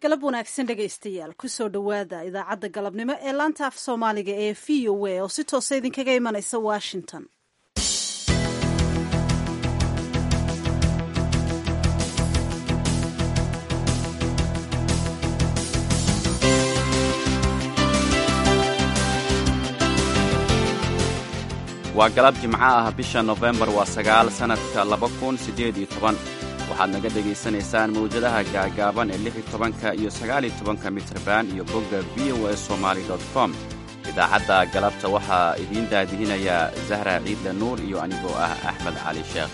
galab wanaagsan dhegaystayaal kusoo dhowaada idaacadda galabnimo ee laanta af soomaaliga ee v o a oo si toosa idinkaga imanaysa washington waa galab jimco ah bisha nofembar waa sagaal sannadka laba kun siddeed iyo toban waxaad naga dhegaysanaysaan mawjadaha gaagaaban ee lix iyo tobanka iyo sagaal iyo tobanka mitrban iyo bogga v o a somaali dot com idaacadda galabta waxaa idiin daadihinayaa zahra ciidle nuur iyo anigoo ah axmed cali sheekh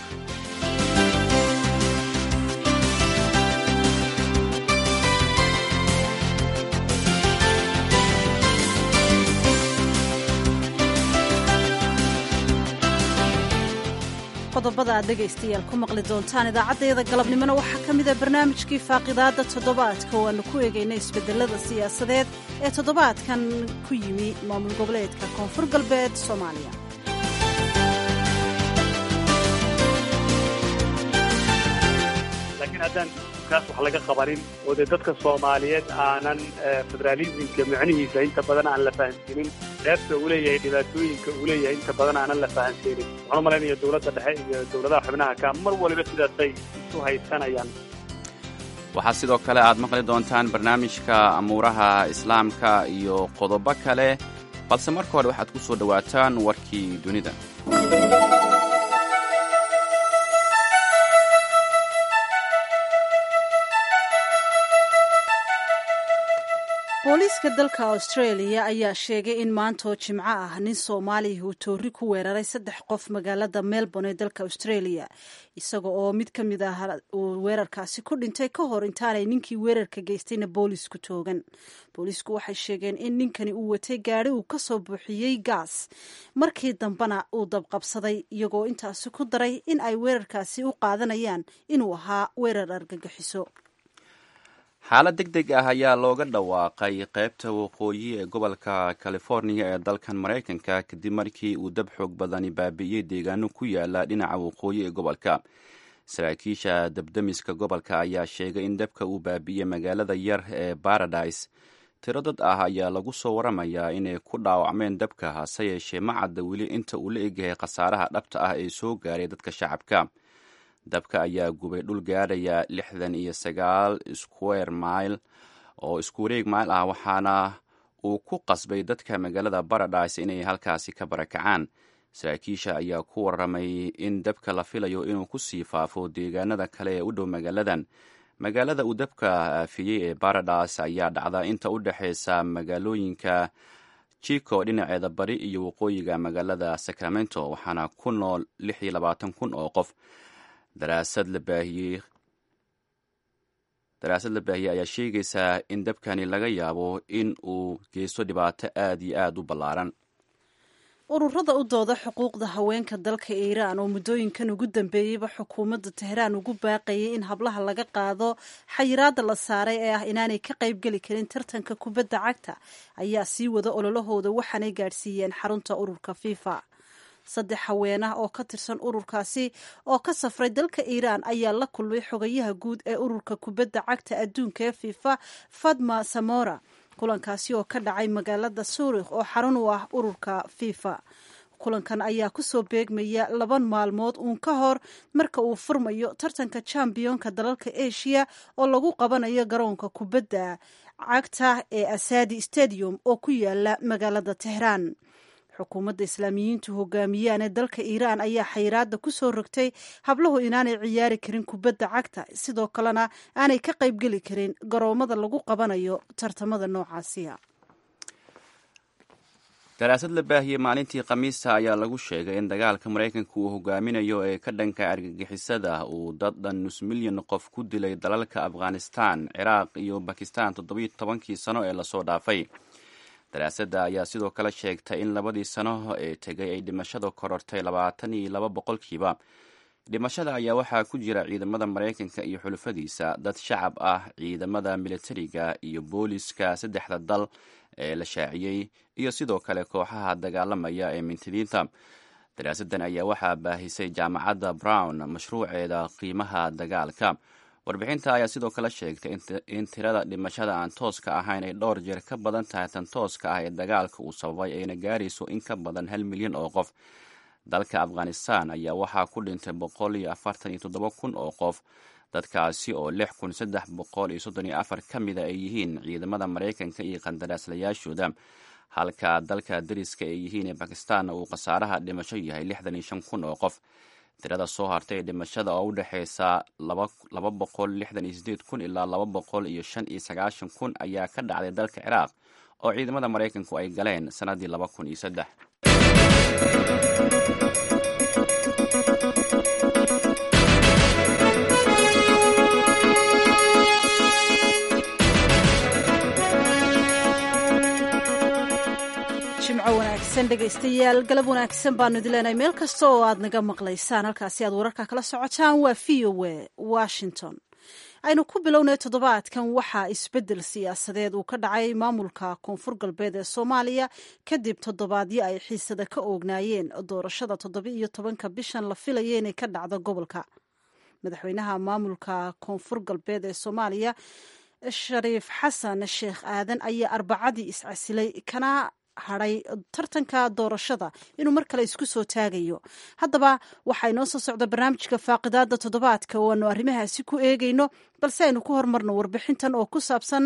qodobada aad dhegaystayaal ku maqli doontaan idaacaddayada galabnimona waxaa ka mida barnaamijkii faaqidaadda toddobaadka oo aanu ku eegayna isbeddelada siyaasadeed ee toddobaadkan ku yimi maamul goboleedka koonfur galbeed soomaaliya laakiin haddaan kaas wax laga qabanin oo dee dadka soomaaliyeed aanan federaalismka micnihiisa inta badan aan la fahamsiinin dheefta uu leeyahay dhibaatooyinka uu leeyahay inta badan aanan la fahamsiinin waxaan u malaynaya dowladda dhexe iyo dowladaha xubnaha ka mar waliba sidaasay isu haysanayaan waxaa sidoo kale aad maqli doontaan barnaamijka amuuraha islaamka iyo qodobo kale balse marka hore waxaad ku soo dhowaataan warkii dunida booliiska dalka australia ayaa sheegay in maantoo jimco ah nin soomaaliya uu toori ku weeraray saddex qof magaalada melbourne ee dalka australia isaga oo mid ka mid ah uu weerarkaasi ku dhintay ka hor intaanay ninkii weerarka geystayna boolisku toogan boolisku waxay sheegeen in ninkani uu watay gaari uu ka soo buuxiyey gaas markii dambena uu dabqabsaday iyagoo intaasi ku daray in ay weerarkaasi u qaadanayaan inuu ahaa weerar argagixiso xaalad deg deg ah ayaa looga dhawaaqay qaybta waqooyi ee gobolka californiya ee dalkan maraykanka kadib markii uu dab xoog badani baabi'iyey deegaano ku yaala dhinaca waqooyi ee gobolka saraakiisha dabdamiska gobolka ayaa sheegay in dabka uu baabi'iyey magaalada yar ee baradise tiro dad ah ayaa lagu soo waramayaa inay ku dhaawacmeen dabka hase yeeshee ma cadda weli inta uu la egyahay khasaaraha dhabta ah ee soo gaaray dadka shacabka dabka ayaa gubay dhul gaadhaya lixdan iyo sagaal square mile oo isku wareeg mile ah waxaana uu ku qasbay dadka magaalada baradise inay halkaasi ka barakacaan saraakiisha ayaa ku warramay in dabka la filayo inuu ku sii faafo deegaanada kale ee u dhow magaaladan magaalada uu dabka aafiyey ee baradise ayaa dhacda inta u dhexaysa magaalooyinka chico dhinaceeda bari iyo waqooyiga magaalada sacramento waxaana ku nool lix iyo labaatan kun oo qof daraasad la baahiyey daraasad la baahiyey ayaa sheegaysaa in dabkani laga yaabo in uu geysto dhibaato aad iyo aad u ballaaran ururada u dooda xuquuqda haweenka dalka iiraan oo muddooyinkan ugu dambeeyeyba xukuumadda tehraan ugu baaqayay in hablaha laga qaado xayiraadda la saaray ee ah inaanay ka qaybgeli karin tartanka kubadda cagta ayaa sii wada ololahooda waxaanay gaadhsiiyeen xarunta ururka fifa saddex haweenah oo ka tirsan ururkaasi oo ka safray dalka iiraan ayaa la kulmay xogayaha guud ee ururka kubadda cagta adduunka ee fifa fadma samora kulankaasi oo ka dhacay magaalada suurikh oo xarun u ah ururka fifa kulankan ayaa kusoo beegmaya laban maalmood uun ka hor marka uu furmayo tartanka chambiyoonka dalalka asia oo lagu qabanayo garoonka kubadda cagta ee asadi stadium oo ku yaala magaalada tehraan xukuumadda islaamiyiintu hogaamiyaan ee dalka iiraan ayaa xayiraadda ku soo rogtay hablahu inaanay ciyaari karin kubadda cagta sidoo kalena aanay ka qaybgeli karin garoomada lagu qabanayo tartamada noocaasiya daraasad la baahiyey maalintii khamiista ayaa lagu sheegay in dagaalka maraykanka uu hogaaminayo ee ka dhanka argagixisada uu dad dhan nus milyan qof ku dilay dalalka afghanistan ciraaq iyo bakistan toddobiyo tobankii sano ee lasoo dhaafay daraasadda ayaa sidoo kale sheegtay in labadii sano ee tegay ay dhimashada korortay labaatan iyo laba boqolkiiba dhimashada ayaa waxaa ku jira ciidamada maraykanka iyo xulufadiisa dad shacab ah ciidamada militariga iyo booliska saddexda dal ee la shaaciyey iyo sidoo kale kooxaha dagaalamaya ee mintidiinta daraasaddan ayaa waxaa baahisay jaamacadda brown mashruuceeda qiimaha dagaalka warbixinta ayaa sidoo kale sheegtay in tirada dhimashada aan tooska ahayn ay dhowr jeer ka badan tahay tan tooska ah ee dagaalka uu sababay ayna gaarayso in ka badan hal milyan oo qof dalka afghanistan ayaa waxaa ku dhintay boqol iyo afartan iyo toddoba kun oo qof dadkaasi oo lix kun saddex boqol iyo soddon iyo afar ka mida ay yihiin ciidamada maraykanka iyo qandaraaslayaashooda halka dalka dariska ay yihiin ee bakistaanna uu khasaaraha dhimasho yahay lixdan iyo shan kun oo qof tirada soo hartay ee dhimashada oo u dhexeysa laba boqol lixdan iyo sideed kun ilaa laba boqol iyo shan iyo sagaashan kun ayaa ka dhacday dalka ciraaq oo ciidamada maraykanku ay galeen sannaddii laba kun iyo saddex jimco wanaagsan dhegaystayaal galab wanaagsan baanu idin leenahay meel kasta oo aad naga maqlaysaan halkaasi aad wararka kala socotaan waa v o w washington aynu ku bilownay toddobaadkan waxaa isbeddel siyaasadeed uu ka dhacay maamulka koonfur galbeed ee soomaaliya kadib toddobaadyo ay xiisada ka oognaayeen doorashada toddoba-iyo tobanka bishan la filaya inay ka dhacdo gobolka madaxweynaha maamulka koonfur galbeed ee soomaaliya shariif xasan sheekh aadan ayaa arbacadii iscasilay kana hadhay tartanka doorashada inuu mar kale isku soo taagayo haddaba waxaa inoo soo socda barnaamijka faaqidaada toddobaadka oo aanu arrimahaasi ku eegayno balse aynu ku hormarno warbixintan oo ku saabsan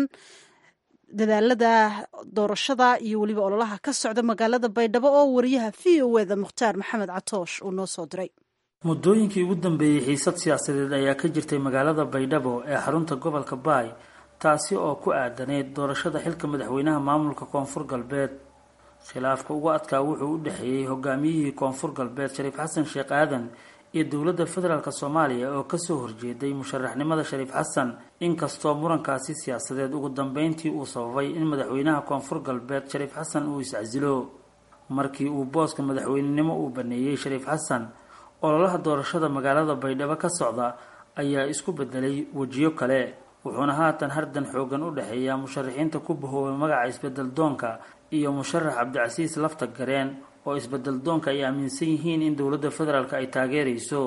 dadaalada doorashada iyo weliba ololaha ka socda magaalada baydhabo oo wariyaha v o eda mukhtaar maxamed catoosh uu noo soo diray muddooyinkii ugu dambeeyey xiisad siyaasadeed ayaa ka jirtay magaalada baydhabo ee xarunta gobolka baay taasi oo ku aadaneyd doorashada xilka madaxweynaha maamulka koonfur galbeed khilaafka ugu adkaa wuxuu u dhexeeyey hogaamiyihii koonfur galbeed shariif xasan sheekh aadan iyo dowladda federaalk soomaaliya oo kasoo horjeeday musharaxnimada shariif xasan inkastoo murankaasi siyaasadeed ugu dambeyntii uu sababay in madaxweynaha koonfur galbeed shariif xasan uu iscasilo markii uu booska madaxweynenimo uu baneeyey shariif xasan ololaha doorashada magaalada baydhabo ka socda ayaa isku bedelay wejiyo kale wuxuuna haatan hardan xoogan u dhexeeyaa musharaxiinta ku bahoobay magaca isbedel doonka iyo musharax cabdicasiis lafta gareen oo isbedel doonka ay aaminsan yihiin in dowladda federaalk ay taageerayso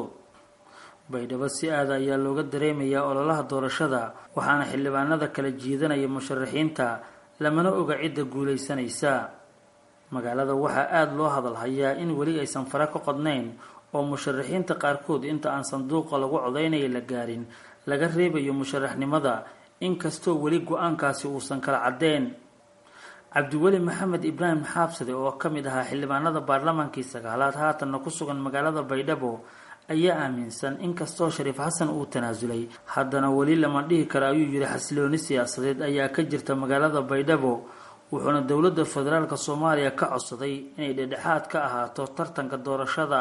baydhabo si aada ayaa looga dareemayaa ololaha doorashada waxaana xildhibaanada kala jiidanaya musharaxiinta lamana oga cidda guulaysanaysa magaalada waxaa aada loo hadalhayaa in weli aysan fara ka qodnayn oo musharaxiinta qaarkood inta aan sanduuqa lagu codaynaya la gaarin laga reebayo musharaxnimada inkastoo weli go-aankaasi uusan kala caddeyn cabdiweli maxamed ibraahim xaabsade oo ka mid ahaa xildhibaanada baarlamaankii sagaalaad haatanna ku sugan magaalada baydhabo ayaa aaminsan inkastoo shariif xasan uu tanaasulay haddana weli lama dhihi karo ayuu yidhi xasilooni siyaasadeed ayaa ka jirta magaalada baydhabo wuxuuna dowladda federaalk soomaaliya ka codsaday inay dhedhexaad ka ahaato tartanka doorashada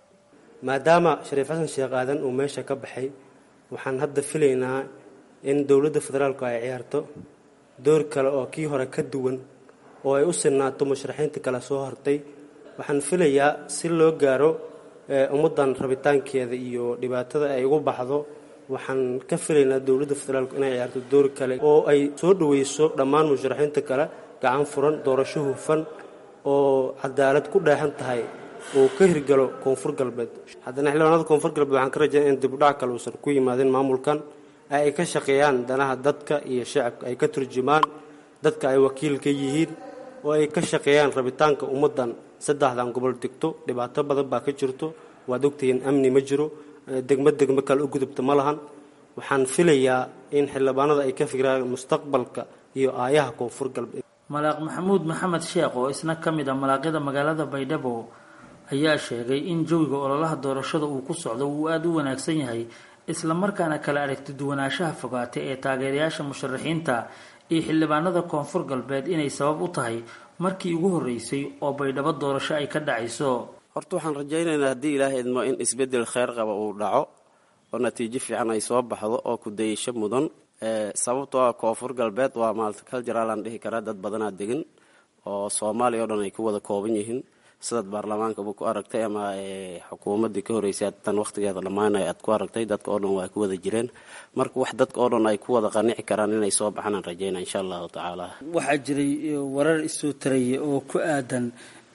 maadaama shariif xasan sheekh aadan uu meesha ka baxay waxaan hadda filaynaa in dowladda federaalku ay ciyaarto door kale oo kii hore ka duwan oo ay u sinaato musharaxiinta kale soo hortay waxaan filayaa si loo gaaro ummaddan rabitaankeeda iyo dhibaatada ay ugu baxdo waxaan ka filaynaa dowladda federaalku inay ciyaarto door kale oo ay soo dhaweyso dhammaan musharaxiinta kale gacan furan doorasho hufan oo cadaalad ku dheexan tahay uu ka hirgalo koonfur galbeed haddana xildhibaanada koonfur galbeed waxaan ka rajaynaya in dibudhac kale uusan ku yimaadin maamulkan ay ka shaqeeyaan danaha dadka iyo shacabka ay ka turjumaan dadka ay wakiil ka yihiin oo ay ka shaqeeyaan rabitaanka ummaddan saddexdan gobol degto dhibaato badan baa ka jirto waad ogtihiin amni ma jiro degmo degmo kale u gudubta ma lahan waxaan filayaa in xildhibaanada ay ka fikiraan mustaqbalka iyo aayaha koonfur galbeed malaaq maxamuud maxamed sheekh oo isna ka mid ah malaaqyada magaalada baydhabo ayaa sheegay in jawiga ololaha doorashada uu ku socdo uu aada u wanaagsan yahay islamarkaana kala aragti duwanaanshaha fogaatay ee taageerayaasha musharaxiinta iyo xildhibaanada koonfur galbeed inay sabab u tahay markii ugu horreysay oo baydhabo doorasho ay ka dhacayso horta waxaan rajaynaynaa haddii ilaahay idmo in isbeddel kheyr qaba uu dhaco oo natiijo fiican ay soo baxdo oo kudayasho mudan sababtoo ah koonfur galbeed waa multicultural aan dhihi karaa dad badanaa degan oo soomaaliya oo dhan ay ku wada kooban yihiin sidaad baarlamaankaba ku aragtay ama xukuumadii ka horeysay tan waqtigeeda dhammaanay aad ku aragtay dadka oo dhan waa ku wada jireen marka wax dadka oo dhan ay ku wada qanici karaan inay soo baxaan aan rajayna insha allahu tacaala waxaa jiray warar isoo taraya oo ku aadan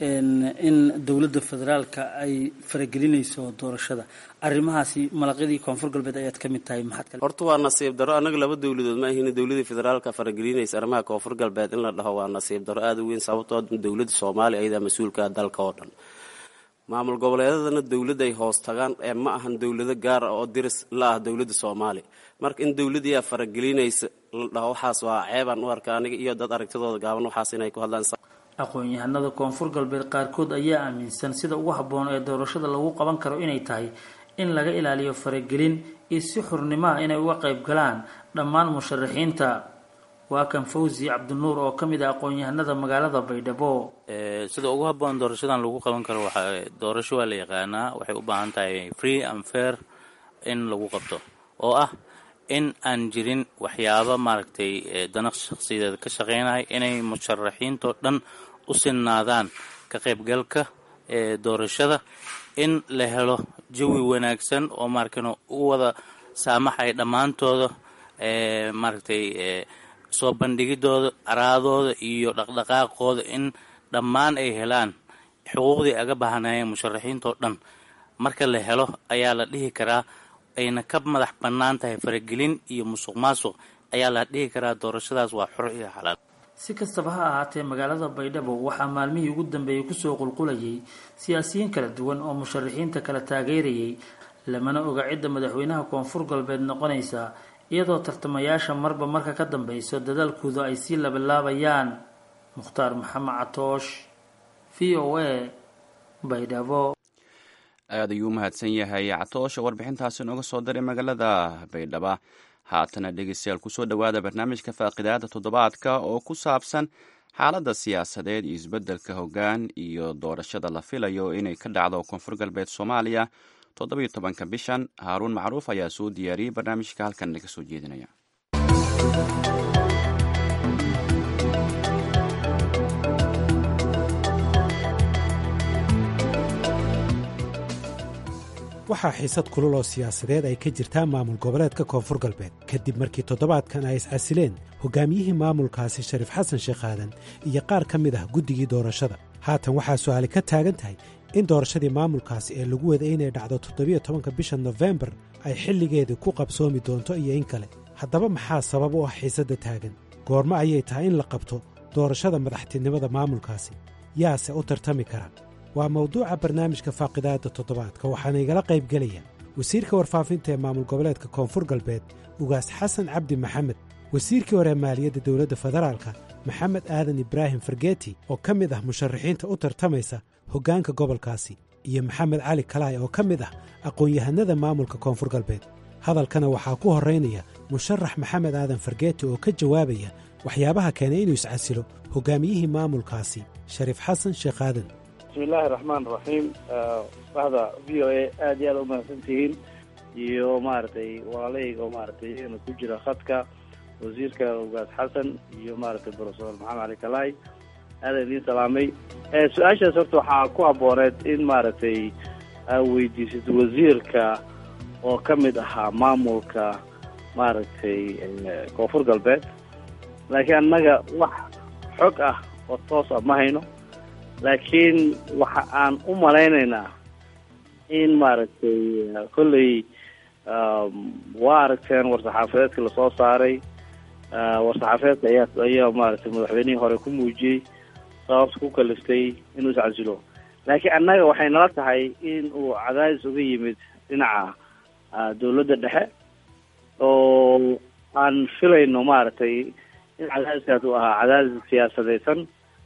in dowladda federaalka ay faragelinayso doorashada arrimahaasi malaqyadii koonfur galbeed ayaad ka mid tahay maxaad kale horta waa nasiib daro annaga laba dowladood ma ahin dowladii federaalka faragelinaysa arrimaha koonfur galbeed in la dhaho waa nasiib daro aada u weyn sababtoo dowladda soomaaliya ayadaa mas-uulka dalka oo dhan maamul goboleedadana dowladday hoos tagaan ee ma ahan dowlado gaar ah oo diris la ah dowladda soomaaliya marka in dowladiyaa faragelinaysa la dhaho waxaas waa ceebaan u arka aniga iyo dad aragtidooda gaaban waxaas inay ku hadlaan aqoon-yahanada koonfur galbeed qaarkood ayaa aaminsan sida ugu habboon ee doorashada lagu qaban karo inay tahay in laga ilaaliyo faragelin iyo si xurnimo ah inay uga qayb galaan dhammaan musharaxiinta waa kan fawzi cabdinuur oo ka mid ah aqoon-yahanada magaalada baydhabo sida ugu habboon doorashadan lagu qaban karo waxa doorasho waa la yaqaanaa waxay u baahan tahay free and fair in lagu qabto oo ah in aan jirin waxyaabo maaragtay dana shakhsiyadeed ka shaqeynaya inay musharaxiintoo dhan u sinnaadaan ka qaybgalka ee doorashada in la helo jawi wanaagsan oo maarkan u wada saamaxay dhammaantooda maaragtay soo bandhigidooda araadooda iyo dhaqdhaqaaqooda in dhammaan ay helaan xuquuqdii aga baahanayeen musharaxiintoo dhan marka la helo ayaa la dhihi karaa ayna ka madax bannaan tahay faragelin iyo musuq maasuq ayaa la dhihi karaa doorashadaas waa xor iyo xalaal si kastaba ha ahaatee magaalada baydhabo waxaa maalmihii ugu dambeeyey kusoo qulqulayay siyaasiyiin kala duwan oo musharaxiinta kala taageerayay lamana oga cidda madaxweynaha koonfur galbeed noqonaysa iyadoo tartamayaasha marba marka ka dambeyso dadaalkooda ay sii labalaabayaan mukhtaar maxamed catoosh v o a baydhabo aad ayuu u mahadsan yahay catoosha warbixintaasi nooga soo diray magaalada baydhaba haatana dhegeystayaal kusoo dhowaada barnaamijka faaqidaada toddobaadka oo ku saabsan xaaladda siyaasadeed iyo isbeddelka hoggaan iyo doorashada la filayo inay ka dhacdo koonfur galbeed soomaaliya toddobiyo tobanka bishan haaruun macruuf ayaa soo diyaariyey barnaamijka halkan naga soo jeedinaya waxaa xiisad kulul oo siyaasadeed ay ka jirtaa maamul goboleedka koonfur galbeed kadib markii toddobaadkan ay iscasileen hogaamiyihii maamulkaasi shariif xasan sheekh aadan iyo qaar ka mid ah guddigii doorashada haatan waxaa su'aali ka taagan tahay in doorashadii maamulkaasi ee lagu wada inay dhacdo toddobiyo tobanka bisha nofembar ay xilligeedii ku qabsoomi doonto iyo in kale haddaba maxaa sabab u ah xiisadda taagan goormo ayay tahay in la qabto doorashada madaxtinimada maamulkaasi yaase u tartami kara waa mawduuca barnaamijka faaqidaadda toddobaadka waxaana igala qayb gelaya wasiirka warfaafinta ee maamul goboleedka koonfur galbeed ugaas xasan cabdi maxamed wasiirkii hore maaliyadda dowladda federaalka maxamed aadan ibraahim fargeeti oo ka mid ah musharaxiinta u tartamaysa hoggaanka gobolkaasi iyo maxamed cali kalaay oo ka mid ah aqoon-yahanada maamulka koonfur galbeed hadalkana waxaa ku horraynaya musharax maxamed aadan fargeeti oo ka jawaabaya waxyaabaha keenay inuu iscasilo hoggaamiyihii maamulkaasi shariif xasan sheekh aadan bismi illaahi raxmaan raxiim bahda v o a aada iyo aada umahadsantihiin iyo maaragtay walaalahayga oo maaragtay iyagana ku jira khadka wasiirka ugaas xasan iyo maaragtay profesor maxamed cali kalaay aadan idiin salaamay su-aashaas horta waxaa ku habooneed in maaragtay aa weydiisid wasiirka oo ka mid ahaa maamulka maaragtay koonfur galbeed laakiin annaga wax xog ah oo toos ah ma hayno laakiin waxa aan u malaynaynaa in maaragtay kolley waa aragteen war-saxaafadeedka lasoo saaray war-saxaafadeedka ayaa ayaa maaragtay madaxweynihii hore ku muujiyey sababta ku kaliftay inuu iscasilo laakiin annaga waxay nala tahay in uu cadaadis uga yimid dhinaca dawladda dhexe oo aan filayno maaragtay in cadaadiskaas uu ahaa cadaadis siyaasadeysan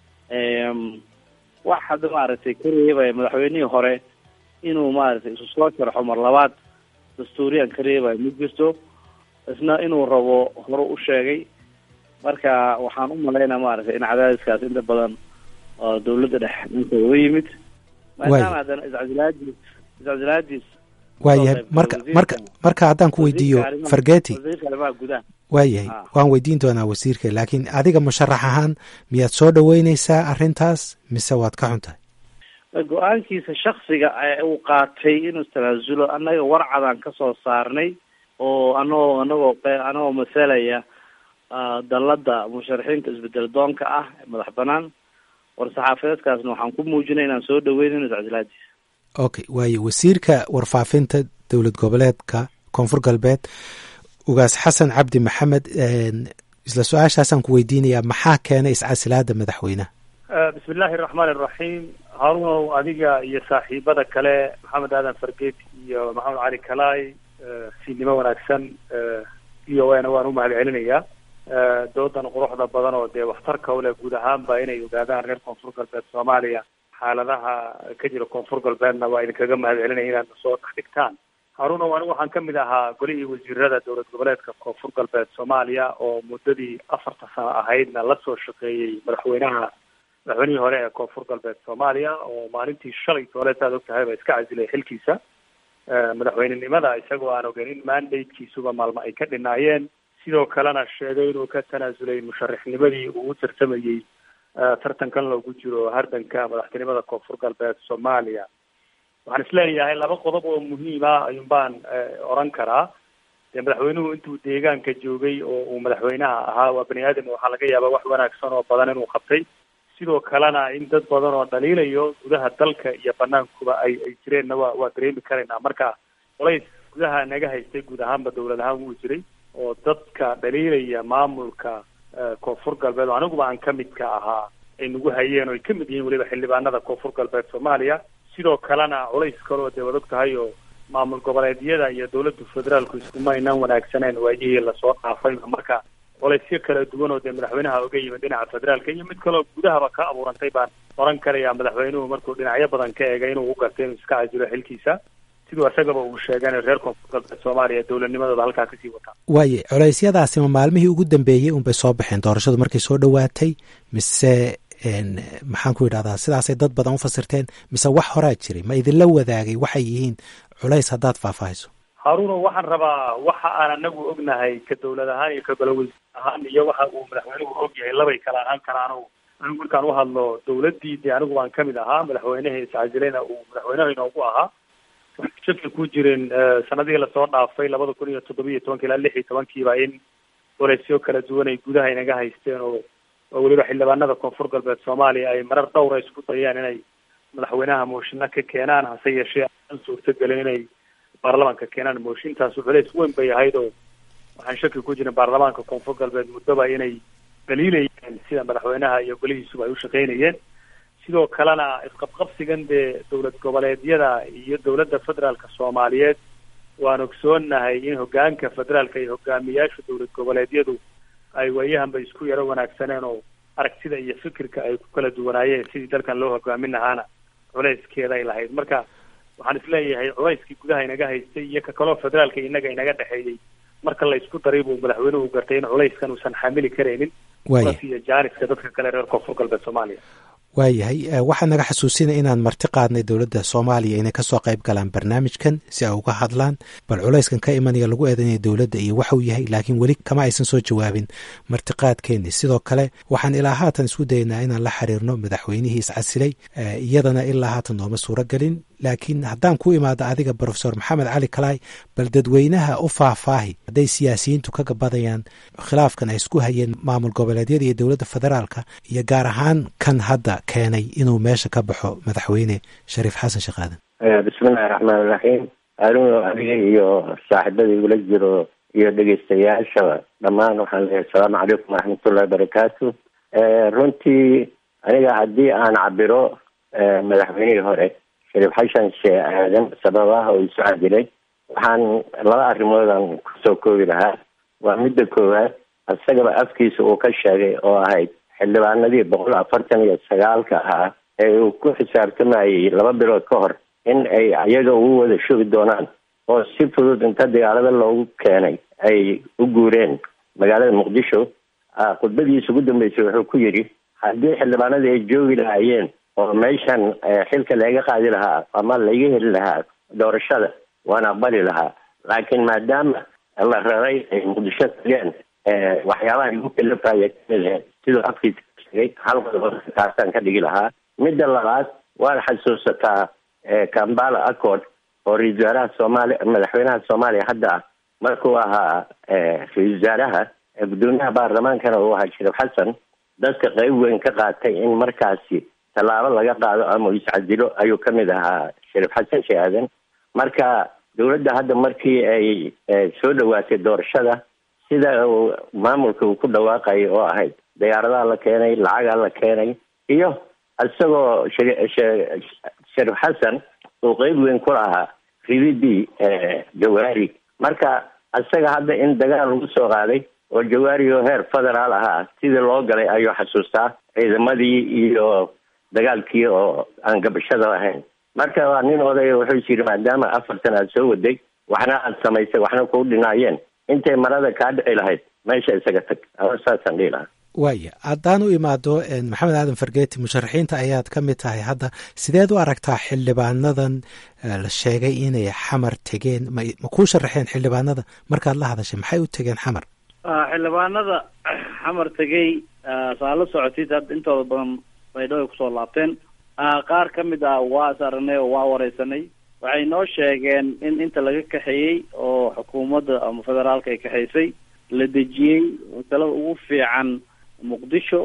wax hadda maaragtay ka reebaya madaxweynihii hore inuu maaragtay isu soo sharxo mar labaad dastuuriyan ka reebaya ma jirto isna inuu rabo hore u sheegay marka waxaan u malaynaa maaragtay in cadaadiskaas inta badan oo dawladda dhex inta uga yimid maadaama haddana iscasilaadiis iscasilaadiis waayahay marka marka marka haddaan ku weydiiyo fargeti wasiirka arrimaha gudaha waayahay waan weydiin doonaa wasiirka laakiin adiga musharax ahaan miyaad soo dhaweyneysaa arrintaas mise waad ka xun tahay go-aankiisa shaksiga uu qaatay inuu istanaasulo annaga warcadaan ka soo saarnay oo anagoo anagoo anagoo masalaya dalladda musharaxiinta isbedel doonka ah ee madax banaan war-saxaafadeedkaasna waxaan ku muujinay inaan soo dhaweynayno iscasilaadiisa okay waayo wasiirka warfaafinta dowlad goboleedka koonfur galbeed ugaas xasan cabdi maxamed isla su-aashaasaan ku weydiinayaa maxaa keenay iscasilaada madaxweynaha bismi illaahi raxmaan iraxiim haarunow adiga iyo saaxiibada kale maxamed aadan fargeet iyo maxamed cali kalaay siinimo wanaagsan iyo wana waan umahad celinayaa doodan quruxda badan oo dee waxtarka ule guud ahaanba inay ogaadaan reer koonfur galbeed soomaaliya xaaladaha ka jira koonfur galbeedna waa idinkaga mahad celinaya inaad soo dhex dhigtaan harunow anigu waxaan kamid ahaa golihii wasiirada dowlad goboleedka koonfur galbeed soomaaliya oo muddadii afarta sano ahaydna la soo shaqeeyey madaxweynaha madaxweynihii hore ee koonfur galbeed soomaaliya oo maalintii shalay tooleed aad og tahay ba iska casilay xilkiisa madaxweynenimada isagoo aan ogeyn in mandatekiisuba maalmo ay ka dhinaayeen sidoo kalena sheegay inuu ka tanaasulay musharaxnimadii uu u tartamayey tartankan loogu jiro hardanka madaxtinimada koonfur galbeed soomaaliya waxaan isleeyahay laba qodob oo muhiima ayuun baan oran karaa dee madaxweynuhu intuu deegaanka joogay oo uu madaxweynaha ahaa waa bani aadam waxaa laga yaabaa wax wanaagsan oo badan inuu qabtay sidoo kalena in dad badan oo dhaliilayo gudaha dalka iyo banaankuba ay ay jireenna waa waa dareemi karaynaa marka colays gudaha naga haystay guud ahaanba dowlad ahaan wuu jiray oo dadka dhaliilaya maamulka koonfur galbeed oo aniguba aan kamidka ahaa ay nagu hayeen oo ay kamid yihiin weliba xildhibaanada koonfur galbeed soomaaliya sidoo kalena culays kaloo dee wad og tahay oo maamul goboleedyada iyo dowladda federaalku iskuma aynaan wanaagsaneen waayihii lasoo dhaafay marka colaysyo kala duwan oo dee madaxweynaha oga yimid dhinaca federaalka iyo mid kaloo gudahaba ka abuurantay baan oran karayaa madaxweynuhu markuu dhinacyo badan ka eegay inuu u gartay inuu iska casilo xilkiisa siduu isagaba uu sheegeen reer koonfur galbeed soomaaliya dowladnimadooda halkaa kasii wataa waaye coleysyadaasi ma maalmihii ugu dambeeyey unbay soo baxeen doorashadu markay soo dhowaatay mise maxaan ku yidhahdaa sidaasay dad badan u fasirteen mise wax horaa jiray ma idinla wadaagay waxay yihiin culays haddaad faahfaahayso haruno waxaan rabaa waxa aan anagu ognahay ka dowlad ahaan iyo ka golaweys ahaan iyo waxa uu madaxweynuhu og yahay labay kala ahaan karaano anigu markaan uhadlo dowladdii dee anigu waan kamid ahaa madaxweyneha iscajilayna uu madaxweynaha inoogu ahaa shaki ku jirin sanadihii lasoo dhaafay labada kun iyo toddobiyo tobanka ilaa lix iyo tobankiiba in colaysyo kala duwan ay gudaha inaga haysteen oo oo weliba xildhibaanada koonfur galbeed soomaaliya ay marar dhowra isku dayeen inay madaxweynaha mooshinna ka keenaan hase yeeshee aan suurtagelin inay baarlamaanka keenaan mooshintaas culays weyn bay ahayd oo waxaan shaki ku jirin baarlamaanka koonfur galbeed muddoba inay daliilayeen sida madaxweynaha iyo golihiisuba ay u shaqaynayeen sidoo kalena isqabqabsigan dee dowlad goboleedyada iyo dowladda federaalka soomaaliyeed waan ogsoonahay in hogaanka federaalka iyo hogaamiyaasha dowlad goboleedyadu ay waayahanba isku yaro wanaagsaneen oo aragtida iyo fikirka ay ku kala duwanaayeen sidii dalkan loo hogaamin lahaana culayskeeda ay lahayd marka waxaan isleeyahay culayskii gudaha inaga haystay iyo ka kaloo federaalka inaga inaga dhexeeyey marka la isku daray buu madaxweynuhu gartay in culayskan uusan xamili karaynin iyo jaaniska dadka kale reer koonfur galbeed soomaaliya waayahay waxaa naga xasuusinaya inaan marti qaadnay dowladda soomaaliya inay kasoo qayb galaan barnaamijkan si ay uga hadlaan bal culayskan ka imanaya lagu eedanaya dowladda iyo waxuu yahay laakiin weli kama aysan soo jawaabin martiqaadkeeni sidoo kale waxaan ilaa haatan isku daynaa inaan la xiriirno madaxweynihii iscasilay iyadana ilaa haatan nooma suuro gelin laakiin haddaan ku imaado adiga profesor maxamed cali kalaay bal dadweynaha u faahfaahi hadday siyaasiyiintu ka gabadayaan khilaafkan ay isku hayeen maamul goboleedyada iyo dowladda federaalka iyo gaar ahaan kan hadda keenay inuu meesha ka baxo madaxweyne shariif xasan sheekh aadan bismillahi raxmaan iraxiim anugu adiga iyo saaxiibada igula jiro iyo dhegeystayaasha dhammaan waxaan leeyahay asalaamu calaykum waraxmatullahi barakaatu runtii aniga haddii aan cabiro madaxweynihii hore shariif xashan shee aadan sababaha oo isu cadilay waxaan laba arrimoodan kusoo koobi lahaa waa midda koowaad isagaba afkiisa uu ka sheegay oo ahayd xildhibaanadii boqol afartan iyo sagaalka ahaa ee uu ku xisaabtamayay laba bilood ka hor in ay iyaga ugu wada shugi doonaan oo si fudud inta dagaalada loogu keenay ay u guureen magaalada muqdisho khudbadiisa ugu dambeysay wuxuu ku yidhi haddii xildhibaanadii ay joogi lahaayeen oo meeshan xilka laga qaadi lahaa ama laga heli lahaa doorashada waan aqbali lahaa laakiin maadaama la raray ay muqdisho tageen waxyaabaha igu kalafaya kamid ahayd siduu afkiisa ka sheegay hal qodob taasaan ka dhigi lahaa midda labaad waad xasuusataa kambala accord oo ra-isul wasaaraha soomaaliya madaxweynaha soomaaliya hadda ah markuu ahaa ra-isul wasaaraha gudoomiyaha baarlamaankana uu ahaa shariif xasan dadka qayb weyn ka qaatay in markaasi tallaabo laga qaado ama iscadilo ayuu ka mid ahaa shariif xasan sheeh aadan marka dowladda hadda markii ay soo dhawaatay doorashada sida uu maamulka uu ku dhawaaqayay oo ahayd diyaaradaha la keenay lacagaa la keenay iyo isagoo shariif xasan uu qeyb weyn ku lahaa rididii jawaari marka isaga hadda in dagaal lagu soo qaaday oo jawaari oo heer federaal ahaa sidii loo galay ayuu xasuustaa ciidamadii iyo dagaalkii oo aan gabashada lahayn marka waa nin odaya wuxuu yiri maadaama afartan aad soo waday waxna aad samaysay waxna kuu dhinaayeen intay marada kaa dhici lahayd meesha isaga tag saasaan dhihi lahaa waaya haddaan u imaado maxamed aadan fargeeti musharaxiinta ayaad ka mid tahay hadda sideed u aragtaa xildhibaanadan la sheegay inay xamar tegeen ma ma kuu sharaxeen xildhibaanada markaad la hadashay maxay u tegeen xamar xildhibaanada xamar tegey saa la socotid hadda intooda badan baydhabo ay kusoo laabteen qaar ka mid ah waa is aragnay oo waa wareysanay waxay noo sheegeen in inta laga kaxeeyey oo xukuumadda ama federaalka ay kaxaysay la dejiyey masalada ugu fiican muqdisho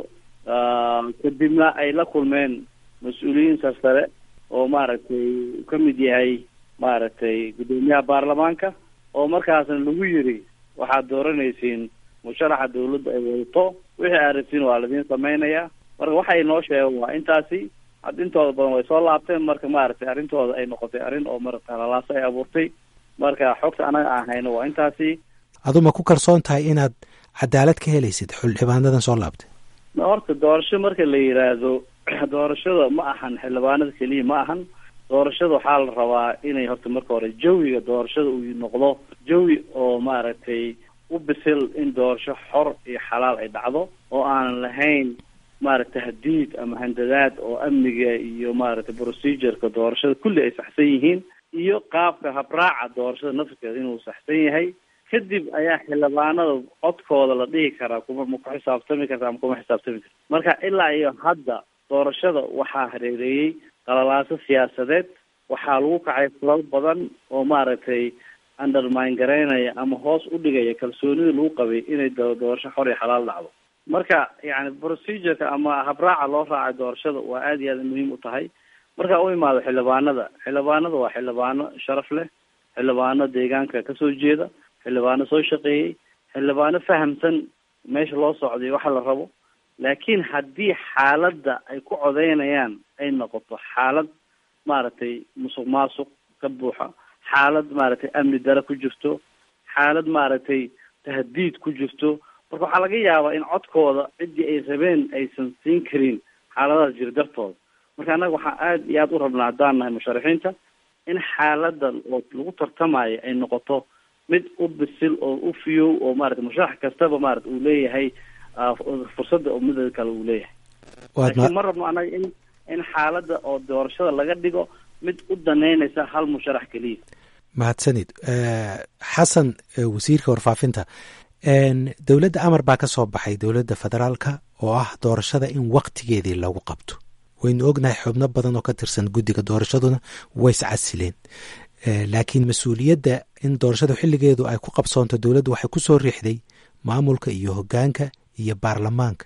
kadibna ay la kulmeen mas-uuliyiin sarsare oo maaragtay uu ka mid yahay maaragtay guddoomiyaha baarlamaanka oo markaasna lagu yiri waxaad dooranaysiin musharaxa dawladda ay wadato wixii aad rabtiin waa ladiin samaynayaa marka waxay noo sheegeen waa intaasi had intooda badan way soo laabteen marka maaragtay arrintooda ay noqotay arrin oo marata halalaasa ay abuurtay marka xogta anaga aan hayno waa intaasi adu ma ku kalsoon tahay inaad cadaalad ka helaysid xildhibaanadan soo laabtay horta doorasho marka la yiraahdo doorashada ma ahan xildhibaanada keliya ma ahan doorashada waxaa la rabaa inay horta marka hore jawiga doorashada uu noqdo jawi oo maaragtay u bisil in doorasho xor iyo xalaal ay dhacdo oo aanan lahayn maaragtay hadiid ama handadaad oo amniga iyo maaragtay procedureka doorashada kulli ay saxsan yihiin iyo qaabka habraaca doorashada nafskeeda inuu saxsan yahay kadib ayaa xildhibaanada codkooda la dhihi karaa kuma ma ku xisaabtami karta ama kuma xisaabtami karta marka ilaa iyo hadda doorashada waxaa hareereeyey qalalaaso siyaasadeed waxaa lagu kacay kulal badan oo maaragtay undermine garaynaya ama hoos u dhigaya kalsoonida lagu qabay inay doorasho xor iyo xalaal dhacdo marka yani procedureka ama habraaca loo raacay doorashada waa aada iyo aada muhiim u tahay marka u imaado xildhibaanada xildhibaanada waa xildhibaano sharaf leh xildhibaano deegaanka kasoo jeeda xildhibaano soo shaqeeyey xildhibaano fahamsan meesha loo socday waxa la rabo laakiin haddii xaaladda ay ku codeynayaan ay noqoto xaalad maaragtay musuq maasuq ka buuxa xaalad maaragtay amni dare ku jirto xaalad maaragtay tahdiid ku jirto marka waxaa laga yaabaa in codkooda ciddii ay rabeen aysan siin karin xaaladahaas jira dartooda marka annaga waxaa aada iyo aada u rabnaa haddaan nahay musharaxiinta in xaaladda oo lagu tartamayo ay noqoto mid u bisil oo u fiyow oo maarata musharax kastaba maarata uu leeyahay fursadda oo midada kale uu leeyahay laakiin ma rabno annaga in in xaaladda oo doorashada laga dhigo mid u daneynaysa hal musharax keliya mahadsanid xasan wasiirka warfaafinta dowladda amar baa ka soo baxay dowladda federaalka oo ah doorashada in waktigeedii lagu qabto waynu ognahay xubno badan oo ka tirsan guddiga doorashaduna ways casileen laakiin mas-uuliyadda in doorashada xilligeedu ay ku qabsoonto dowladdu waxay ku soo riixday maamulka iyo hoggaanka iyo baarlamaanka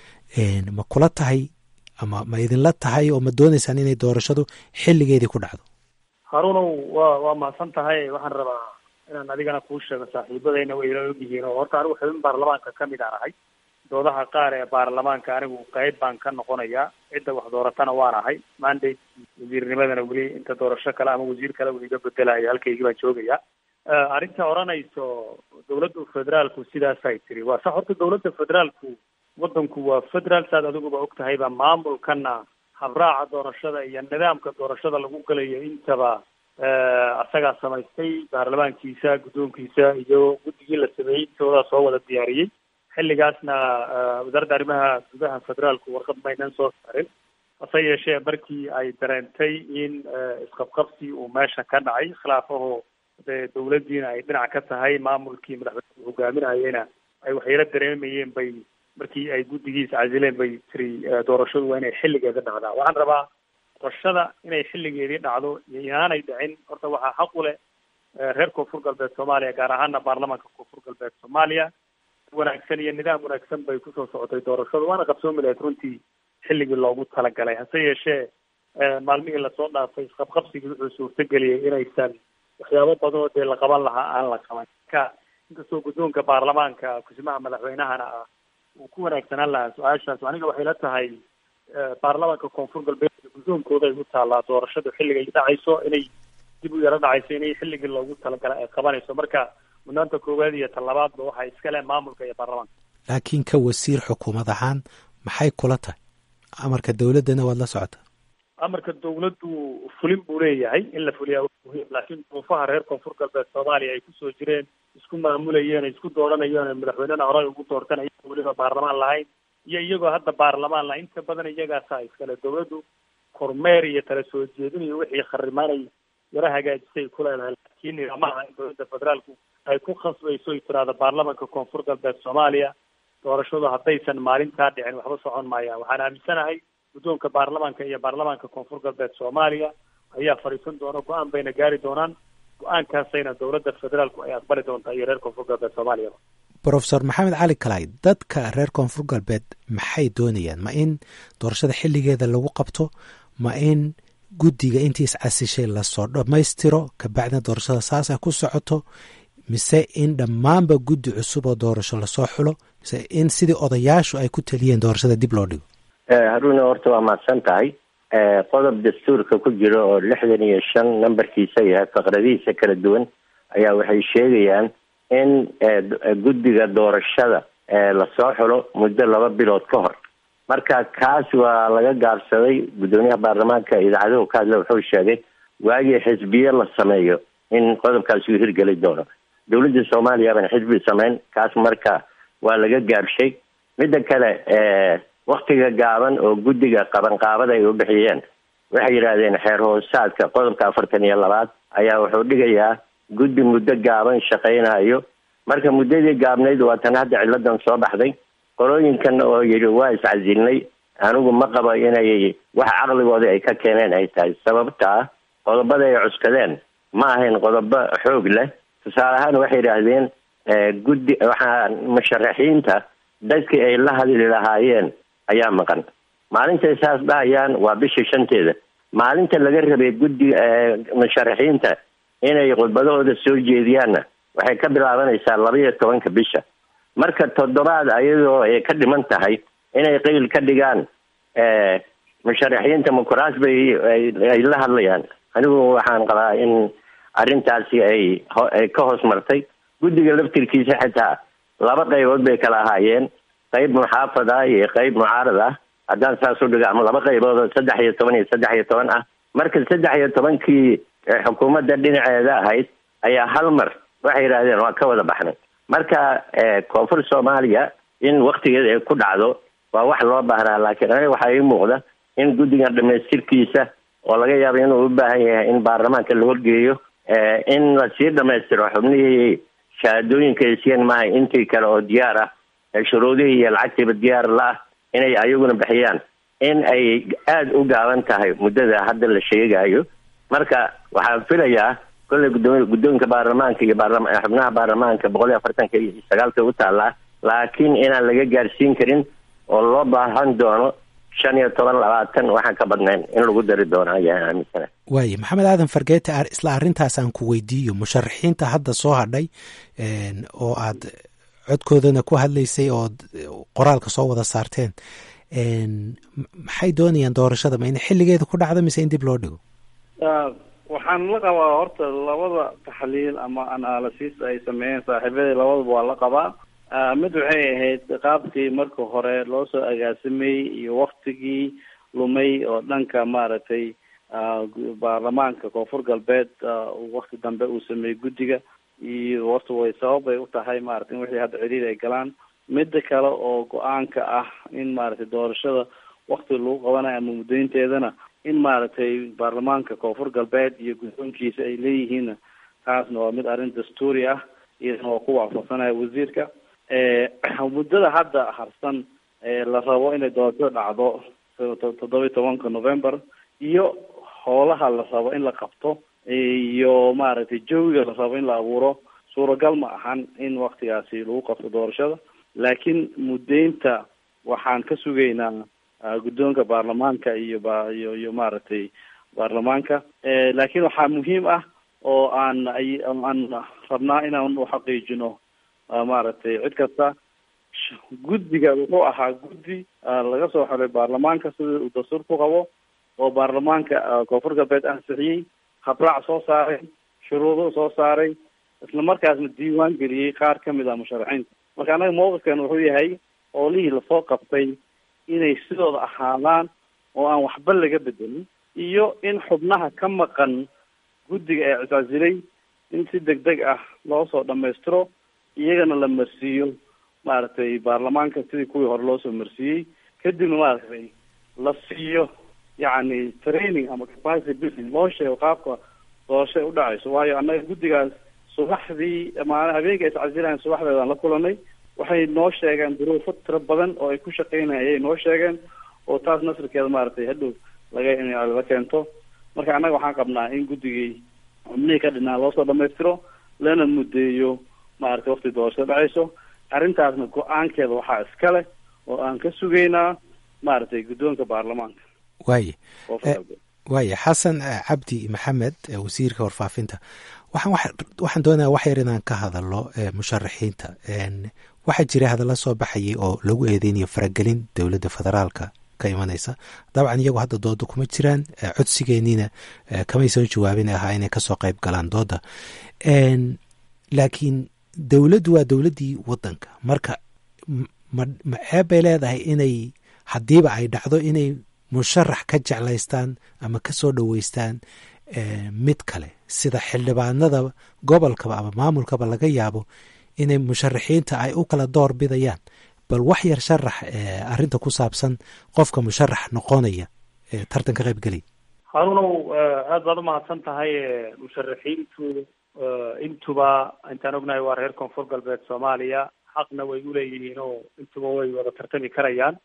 ma kula tahay ama ma idinla tahay oo ma doonaysaan inay doorashadu xilligeedii ku dhacdo haruunow waa waa mahadsan tahay waxaan rabaa inaan adigana kuu sheego saaxiibadayna way ila ogyihiin oo horta anigu xubin baarlamaanka kamid aan ahay doodaha qaar ee baarlamaanka anigu qayb baan ka noqonayaa cidda wax dooratana waan ahay mandate wasiirnimadana weli inta doorasho kale ama wasiir kale uu iga bedelayo halkaygii baan joogayaa arrinta odhanayso dawladda federaalku sidaasay tiri waa sax horta dawladda federaalku wadanku waa federaal saad adiguba og tahayba maamulkana habraaca doorashada iyo nidaamka doorashada lagu galayo intaba asagaa samaystay baarlamaankiisa guddoonkiisa iyo guddigii la sameeyey intoodaa soo wada diyaariyey xilligaasna wasaaradda arrimaha gudaha federaalku warqad maynan soo saarin hase yeeshee markii ay dareentay in isqabqabsi uu meesha ka dhacay khilaafaho dee dawladdiina ay dhinac ka tahay maamulkii madaxweyne hogaaminayena ay waxyaro dareemayeen bay markii ay guddigiisa casileen bay tiri doorashadu waa inay xilligeeda dhacdaa waxaan rabaa doorashada inay xilligeedii dhacdo iyo inaanay dhicin horta waxaa xaq u leh reer koonfur galbeed soomaaliya gaar ahaana baarlamaanka koonfur galbeed soomaaliya wanaagsan iyo nidaam wanaagsan bay kusoo socotay doorashadu waana qabsoomi lahayd runtii xilligii loogu talagalay hase yeeshee maalmihii lasoo dhaafay isqabqabsigii wuxuu suurtageliyay inaysan waxyaabo badan oo dee la qaban lahaa aan la qaban marka inkastoo guddoonka baarlamaanka kusimaha madaxweynahana ah uu ku wanaagsanaan lahaa su-aashaas aniga waxay la tahay baarlamaanka koonfur galbeed guddoonkooda ay u taallaa doorashadu xilligay dhacayso inay dib u yaro dhacayso inay xilligii loogu talagalay ay qabanayso marka mudnaanta koowaad iyo talabaadba waxaa iskale maamulka iyo baarlamaanka laakiin ka wasiir xukuumad ahaan maxay kula tahay amarka dawladdana waad la socotaa amarka dawladdu fulin buu leeyahay in la fuliyaa waa muhiim laakiin duruufaha reer koonfur galbeed soomaaliya ay kusoo jireen isku maamulayeen isku dooranayeen madaxweynena horey ugu doortanayeen weliba baarlamaan lahayn iyo iyagoo hadda baarlamaan lahayn inta badan iyagaasaa iskale dawladdu kormeer iyo tala soo jeedin iyo wixii kharimaanay yaro hagaajisay ku leedahay laakiin nidaamaha in dowladda federaalku ay ku khasbayso ay tiraahdo baarlamanka koonfur galbeed soomaaliya doorashadu haddaysan maalintaa dhicin waxba socon maayaan waxaan aaminsanahay guddoonka baarlamaanka iyo baarlamaanka koonfur galbeed soomaaliya ayaa fadhiisan doona go-aan bayna gaari doonaan go-aankaasayna dowladda federaalku ay aqbali doontaa iyo reer koonfur galbeed soomaaliya brofesor maxamed cali kalay dadka reer koonfur galbeed maxay doonayaan ma in doorashada xilligeeda lagu qabto ma in guddiga intii iscasishay lasoo dhammaystiro kabacdina doorashada saas ay ku socoto mise in dhammaanba guddi cusub oo doorasho lasoo xulo mise in sidii odayaashu ay ku taliyeen doorashada dib loo dhigo haruna horta waa mahadsan tahay qodob dastuurka ku jira oo lixdan iyo shan nambarkiisa yahay faqradihiisa kala duwan ayaa waxay sheegayaan in guddiga doorashada lasoo xulo muddo laba bilood ka hor marka kaas waa laga gaabsaday guddoomiyaha baarlamaanka idaacadahu ka hadla wuxuu sheegay waagii xisbiye la sameeyo in qodobkaasi uu hirgeli doono dowladda soomaaliya baan xisbi samayn kaas marka waa laga gaabshay midda kale waktiga gaaban oo guddiga qabanqaabada ay u bixiyeen waxay yidhaahdeen xeer hoosaadka qodobka afartan iyo labaad ayaa wuxuu dhigayaa guddi muddo gaaban shaqaynayo marka muddadii gaabnayd waa tan hadda ciladan soo baxday qolooyinkan oo yidhi waa iscasilnay anigu ma qabo inay wax caqligooda ay ka keeneen ay tahay sababtaa qodobada ay cuskadeen ma ahayn qodobo xoog leh tusaale ahaan waxay yidhaahdeen guddi waxaa musharaxiinta dadkii ay la hadli lahaayeen ayaa maqan maalintay saas dhahayaan waa bisha shanteeda maalinta laga rabay guddi musharaxiinta inay khudbadahooda soo jeediyaanna waxay ka bilaabanaysaa laba iyo tobanka bisha marka toddobaad ayadoo ay ka dhiman tahay inay qeyl ka dhigaan musharaxiinta mukuraas bay ay la hadlayaan anigu waxaan qabaa in arrintaasi ay ay ka hoos martay guddiga laftirkiisa xitaa laba qaybood bay kala ahaayeen qayb muxaafad ah iyo qayb mucaarad ah haddaan saas u dhigo ama laba qaybood oo saddex iyo toban iyo saddex iyo toban ah marka saddex iyo tobankii xukuumadda dhinaceeda ahayd ayaa hal mar waxay yidhaahdeen waa ka wada baxnay marka koonfur soomaaliya in waktigeeda ay ku dhacdo waa wax loo baahnaa laakiin aniga waxaa ii muuqda in guddigan dhamaystirkiisa oo laga yaabo inuu u baahan yahay in baarlamaanka la horgeeyo in lasii dhamaystiro xubnihii shahaadooyinka ay siiyeen maaha intii kale oo diyaar ah shuruudihii iyo lacagtiiba diyaar la ah inay ayaguna bixiyaan in ay aada u gaaban tahay muddada hadda la sheegayo marka waxaan filayaa kolley gudoomi guddoonka baarlamaanka iyo baarlama xubnaha baarlamaanka boqol iyo afartanka iyo sagaalka u taallaa laakiin inaan laga gaarsiin karin oo loo baahan doono shan iyo toban labaatan waxaan ka badnayn in lagu dari doono ayaan aaminsana waaye maxamed aadan fargeete isla arrintaas aan ku weydiiyo musharaxiinta hadda soo hadhay oo aad codkoodana ku hadlaysay oo qoraalka soo wada saarteen maxay doonayaan doorashada ma in xilligeeda ku dhacdo mise in dib loo dhigo waxaan la qabaa horta labada taxliil ama analysis ay sameeyeen saaxiibadii labadaba waa la qabaa mid waxay ahayd qaabkii marka hore loo soo agaasameeyey iyo waktigii lumay oo dhanka maaragtay baarlamaanka koonfur galbeed wakti dambe uu sameeyey guddiga iyo horta way sababay u tahay maaragtay in wixii hadda ciriir ay galaan midda kale oo go-aanka ah in maaragtay doorashada wakti lagu qabanayo ama muddaynteedana in maaragtay baarlamaanka koonfur galbeed iyo guddoonkiisa ay leeyihiinna taasna waa mid arrin dastuuri ah iyadana waa ku waafaqsanaya wasiirka muddada hadda harsan la rabo inay doorasho dhacdo toddoba iyo tobanka november iyo howlaha la rabo in la qabto iyo maaragtay jawiga la rabo in la abuuro suuragal ma ahan in waktigaasi lagu qabto doorashada laakiin muddeynta waxaan ka sugaynaa guddoonka baarlamaanka iyo ba iyo iyo maaragtay baarlamaanka laakiin waxaa muhiim ah oo aan ay aan rabnaa inaan u xaqiijino maaragtay cid kasta guddiga wuxuu ahaa guddi laga soo xolay baarlamaanka sida uu dastuur ku qabo oo baarlamaanka koonfur galbeed ansixiyey habraac soo saaray shuruudo soo saaray isla markaasna diiwaan geliyey qaar ka mid ah musharaxiinta marka annaga mawqifkan wuxuu yahay oolihii lasoo qabtay inay sidooda ahaadaan oo aan waxba laga bedelin iyo in xubnaha ka maqan guddiga ee cisaasilay in si deg deg ah loo soo dhamaystiro iyagana la marsiiyo maaragtay baarlamaanka sidii kuwii hore loo soo marsiiyey kadibna maaragtay la siiyo yacni training ama capacity building loo sheego qaabka doorasho ay udhacayso waayo annaga guddigaas subaxdii maali habeenka iscasilayan subaxdeedaan la kulanay waxay noo sheegeen duruufo tiro badan oo ay ku shaqeynaya ayay noo sheegeen oo taas nasirkeeda maaragtay hadhow laga in la keento marka annaga waxaan qabnaa in guddigii xubnihii ka dhinaa loo soo dhamaystiro lana muddeeyo maaragtay waqti doorashada dhacayso arrintaasna go-aankeeda waxaa iska leh oo aan ka sugaynaa maaragtay guddoonka baarlamaanka waaye waaye xasan cabdi maxamed wasiirka warfaafinta waxaan waxaan doonaya wax yar inaan ka hadalno musharaxiinta waxaa jira hadalla soo baxayay oo lagu eedeynayo faragelin dowladda federaalka ka imanaysa dabcan iyagu hadda dooda kuma jiraan codsigeeniina kamay soo jawaabin ahaa inay kasoo qayb galaan dooda laakiin dowladdu waa dowladdii waddanka marka ma ceeb bay leedahay inay haddiiba ay dhacdo inay musharax ka jeclaystaan ama ka soo dhoweystaan mid kale sida xildhibaanada gobolkaba ama maamulkaba laga yaabo inay musharaxiinta ay u kala door bidayaan bal wax yar sharax arrinta ku saabsan qofka musharax noqonaya tartan ka qayb gelay harunow aad baad umahadsan tahay musharaxiintu intuba intaan ognahay waa reer koonfur galbeed soomaaliya xaqna way uleeyihiin oo intuba way wada tartami karayaan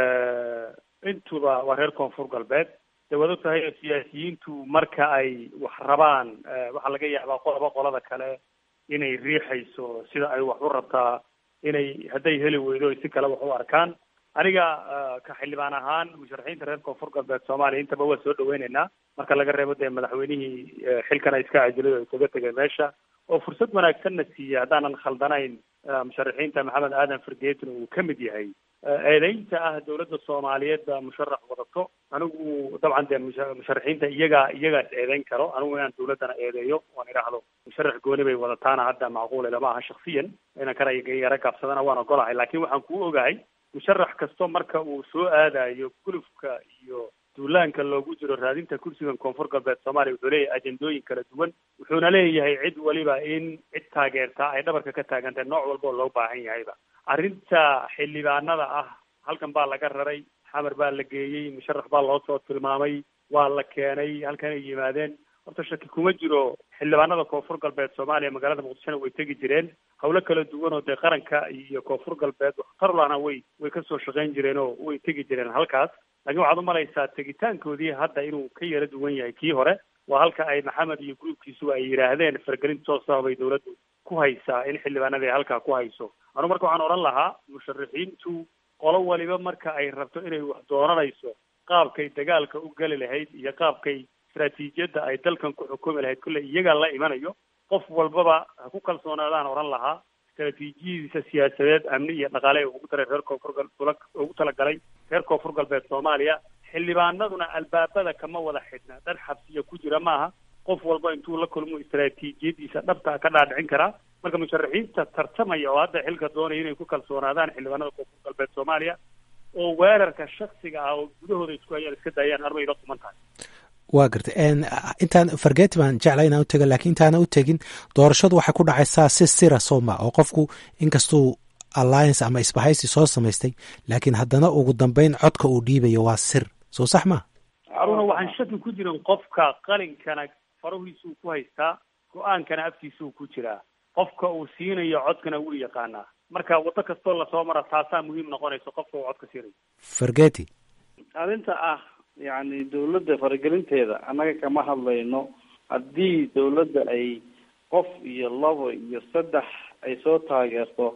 intuba waa reer koonfur galbeed dee waad og tahay siyaasiyiintu marka ay wax rabaan waxaa laga yaabaa qolaba qolada kale inay riixayso sida ay wax u rabtaa inay hadday heli weydo si kale wax u arkaan aniga ka xildhibaan ahaan musharaxiinta reer koonfur galbeed soomaaliya intaba waa soo dhaweyneynaa marka laga reebo dee madaxweynihii xilkana iska cajilay oo isaga tegay meesha oo fursad wanaagsanna siiya haddaanan khaldanayn musharaxiinta maxamed aadan fargeetin uu ka mid yahay eedeynta ah dowladda soomaaliyeed baa musharax wadato anigu dabcan dee musharaxiinta iyagaa iyagaas eedeyn karo anigu inaan dowladdana eedeeyo oan idhaahdo musharax gooni bay wadataana hadda macquule lama aha shaksiyan inan kana yaro gaabsadana waan ogolahay laakiin waxaan kuu ogahay musharax kasto marka uu soo aadayo gulufka iyo duulaanka loogu jiro raadinta kursigan koonfur galbeed soomaaliya wuxuu leeyahay ajendooyin kala duwan wuxuuna leeyahay cid waliba in cid taageertaa ay dhabarka ka taagantahay nooc walba oo loo baahan yahayba arrinta xildhibaanada ah halkan baa laga raray xamar baa la geeyey musharax baa loo soo tilmaamay waa la keenay halkan ay yimaadeen horta shaki kuma jiro xildhibaanada koonfur galbeed soomaaliya magaalada muqdishona way tegi jireen hawlo kala duwan oo dee qaranka iyo koonfur galbeed waxtarlana way way kasoo shaqayn jireen oo way tegi jireen halkaas laakiin waxaad umalaysaa tegitaankoodii hadda inuu ka yara duwan yahay kii hore waa halka ay maxamed iyo gruubkiisuba ay yidhaahdeen faragelin toosah bay dowladdu ku haysaa in xildhibaanada ay halkaa ku hayso anu marka waxaan odhan lahaa musharaxiintu qolo waliba marka ay rabto inay wax dooranayso qaabkay dagaalka u geli lahayd iyo qaabkay istraatiijiyadda ay dalkan ku xukumi lahayd kulle iyagaa la imanayo qof walbaba ha ku kalsoonaadaan odhan lahaa istraatiijiyadiisa siyaasadeed amni iyo dhaqaale ee ugu daray reer koonfur gal ugu talagalay reer koonfur galbeed soomaaliya xildhibaanaduna albaabada kama wada xidhna dad xabsiya ku jira maaha qof walba intuu la kulmo istraatiijiyadiisa dhabta ka dhaadhicin karaa marka musharaxiinta tartamaya oo hadda xilka doonaya inay ku kalsoonaadaan xildhibaanada koonfur galbeed soomaaliya oo weerarka shaksiga ah oo gudahooda isku hayaan iska daayaan armayla kuman tahay waa garta intaan fargeti baan jecla inaan utega lakiin intaana u tegin doorashadu waxay ku dhacaysaa si sira sooma oo qofku inkastuu alliance ama isbahaysi soo samaystay laakiin haddana ugu dambeyn codka uu dhiibayo waa sir soo sax ma haruna waxaan shaki ku jirin qofka qalinkana farahiisuu ku haystaa go-aankana afkiisuu ku jiraa qofka uu siinayo codkana wuu yaqaanaa marka waddo kastoo lasoo mara taasaa muhiim noqonayso qofka uu codka siinayo fargeti arrinta ah yacni dawladda faragelinteeda annaga kama hadlayno haddii dawladda ay qof iyo labo iyo saddex ay soo taageerto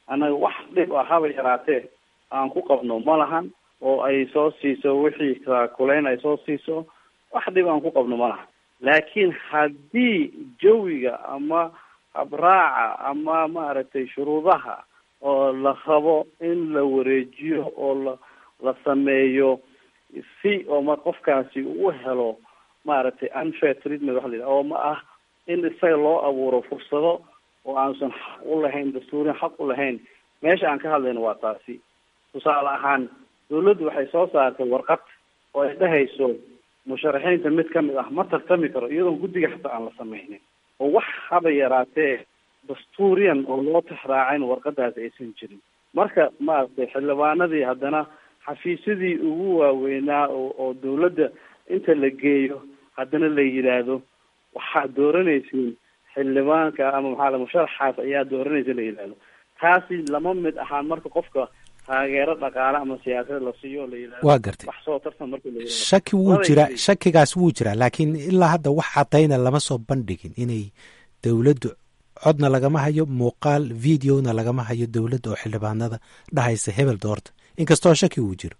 annaga wax dhib ah haba yaraatee aan ku qabno ma lahan oo ay soo siiso wixii kulayn ay soo siiso wax dhib aan ku qabno ma lahan laakiin haddii jawiga ama habraaca ama maaragtay shuruudaha oo la rabo in la wareejiyo oo la la sameeyo si oo ma qofkaasi u helo maaragtay unfair treatment waxa la yidhaha oo ma ah in isaga loo abuuro fursado oo aansan xaq u lahayn dastuurin xaq u lahayn meesha aan ka hadlayno waa taasi tusaale ahaan dawladdu waxay soo saartay warqad oo ay dhehayso musharaxiinta mid kamid ah ma tartami karo iyadoon guddiga xataa aan la sameynin oo wax haba yaraatee dastuuriyan oo loo tixraacayn warqadaasi aysan jirin marka maaragtay xildhibaanadii haddana xafiisyadii ugu waaweynaa oo oo dawladda inta la geeyo haddana la yidhaahdo waxaad dooranaysiin xildhibaanka ama maxaa la musharaxaas ayaa dooranaysa la yidhaahdo taasi lama mid ahaan marka qofka taageero dhaqaale ama siyaasad la siiyo o la yidhahdo waa gartay wax soo tartan marka la yidhahdo shaki wuu jiraa shakigaas wuu jiraa laakiin ilaa hadda wax cadayna lama soo bandhigin inay dowladdu codna lagama hayo muuqaal videona lagama hayo dowladda oo xildhibaanada dhahaysa hebel doorta inkastoo shaki uu jiro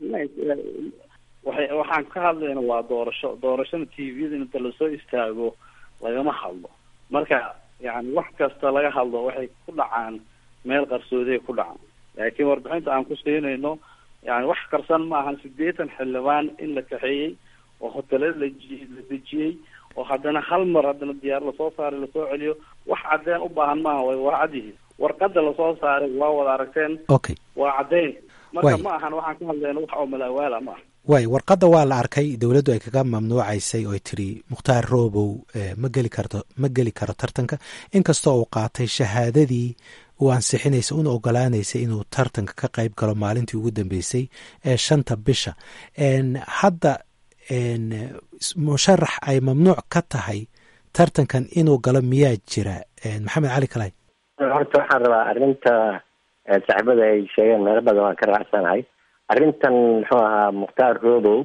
waxay waxaan ka hadlayna waa doorasho doorashada t v-da inta lasoo istaago lagama hadlo marka yani wax kasta laga hadlo waxay ku dhacaan meel qarsooday ku dhacaan laakiin warbixinta aan ku siinayno yani wax qarsan ma ahan sideetan xildhibaan in la kaxeeyey oo hotele la la dejiyey oo haddana hal mar haddana diyaar lasoo saaray lasoo celiyo wax caddeyn u baahan maaha way waa cad yihiin warqada lasoo saaray waa wada aragteen okay waa caddeyn marka Way. ma ahan waxaan ka hadlayno wax oo malaawaala ma aha waay warqadda waa la arkay dowladdu ay kaga mamnuucaysay oo tiri mukhtaar roobow eh, ma geli karto ma geli karo tartanka inkastoo uu qaatay shahaadadii uu ansixinaysa una ogolaanaysay inuu tartanka ka qayb galo maalintii ugu dambeysay ee shanta bisha En, hadda en, s- musharax ay mamnuuc ka tahay tartankan inuu galo miyaa jira En, maxamed cali kalay horta waxaan rabaa arrinta eh, saaxiibada ay sheegeen meelo badan waan ka raacsanahay arrintan muxuu ahaa mukhtaar robow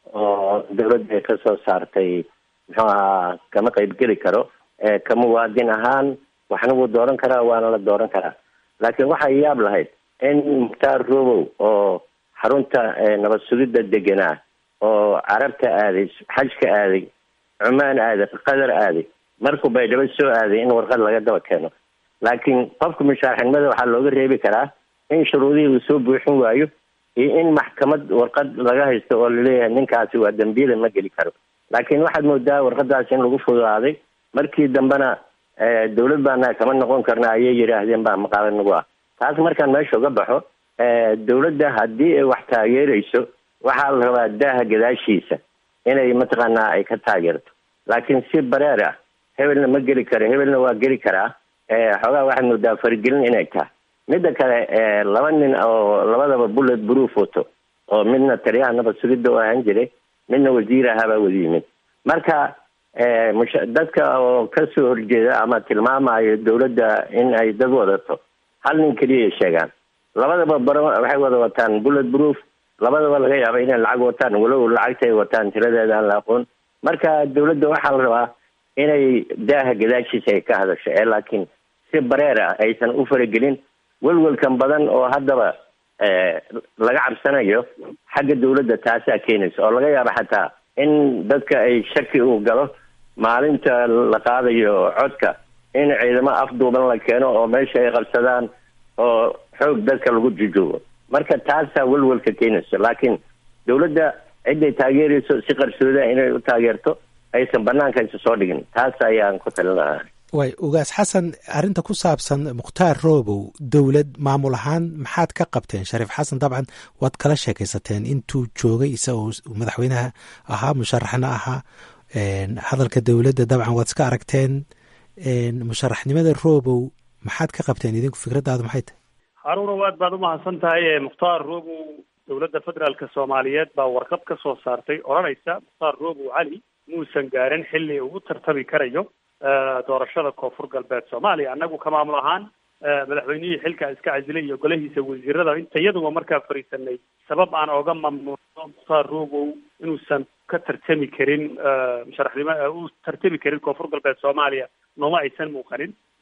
oo dowladda ay ka soo saartay muxuu ahaa kama qaybgeli karo eh, ka muwaadin ahaan waxna wuu dooran karaa waana la dooran karaa laakiin waxay yaab lahayd in mukhtaar robow oo xarunta eh, nabad sugidda deganaa oo carabta aaday xajka aaday cumaan aaday qatar aaday markuu baydhabo soo aaday in warqad laga daba keeno laakiin qofka musharaxnimada waxaa looga reebi karaa in shuruudihii uu soo buuxin waayo iyo in maxkamad warqad laga haysto oo laleeyahay ninkaasi waa dambiile ma geli karo laakiin waxaad moodaa warqadaas in lagu fududaaday markii dambena eh, dowlad baana kama noqon karna ayay yidhaahdeen baa maqaala nagu ah taas markaan meesha uga baxo eh, dowladda haddii ay wax taageerayso waxaa la rabaa daaha gadaashiisa inay mataqaanaa ay ka taageerto laakiin si bareer ah hebelna ma geli karo hebelna waa geli karaa eh, xoogaa waxaad moodaa faragelin inay tahay midda kale eh, laba nin oo labadaba bullet proof wato oo midna taliyaha nabad sugidda u ahaan jiray midna wasiir ahaabaa wada yimid marka eh, musha- dadka oo kasoo horjeeda ama tilmaamayo dowladda in ay dad wadato hal nin keliyay sheegaan labadaba baro waxay wada wataan bullet proof labadaba laga yaaba inay lacag wataan walow lacagta ay wataan tiradeeda aan la aqoon marka dowladda waxaa la rabaa inay daaha gadaashiisa ay ka hadasho ee laakiin si bareer ah aysan u faragelin welwelkan badan oo haddaba eh, laga cabsanayo xagga dowladda taasaa keenaysa oo laga yaabo xataa in dadka ay shaki uu galo maalinta la qaadayo codka in ciidamo afduuban la keeno oo meesha ay qabsadaan oo xoog dadka lagu jujoogo marka taasaa welwelka keenayso laakiin dowladda ciday taageerayso si qarsooda inay u taageerto aysan banaanka isa soo dhigin taas ayaan ku talin lahaa waay ugaas xasan arrinta ku saabsan mukhtaar roobow dowlad maamul ahaan maxaad ka qabteen shariif xasan dabcan waad kala sheekaysateen intuu joogay isagoo madaxweynaha ahaa musharaxna ahaa En, hadalka dowladda dabcan waad iska aragteen En, musharaxnimada roobow maxaad ka qabteen idinku fikraddaadu maxay tahay haruuna waad baad umahadsan tahay ee mukhtaar robow dowladda federaalka soomaaliyeed baa warqad ka soo saartay odhanaysa mukhtaar robow cali muusan gaarin xilli ugu tartami karayo eh, doorashada koonfur galbeed soomaaliya annagu ka maamul ahaan eh, madaxweynihii xilkaa iska casilay iyo golahiisa wasiirada inta iyaduba markaa fariisanay sabab aan oga mamnuucno mukhtaar robow inuusan ka tartami karin eh, musharaxnimo eh, u tartami karin koonfur galbeed soomaaliya nooma aysan muuqanin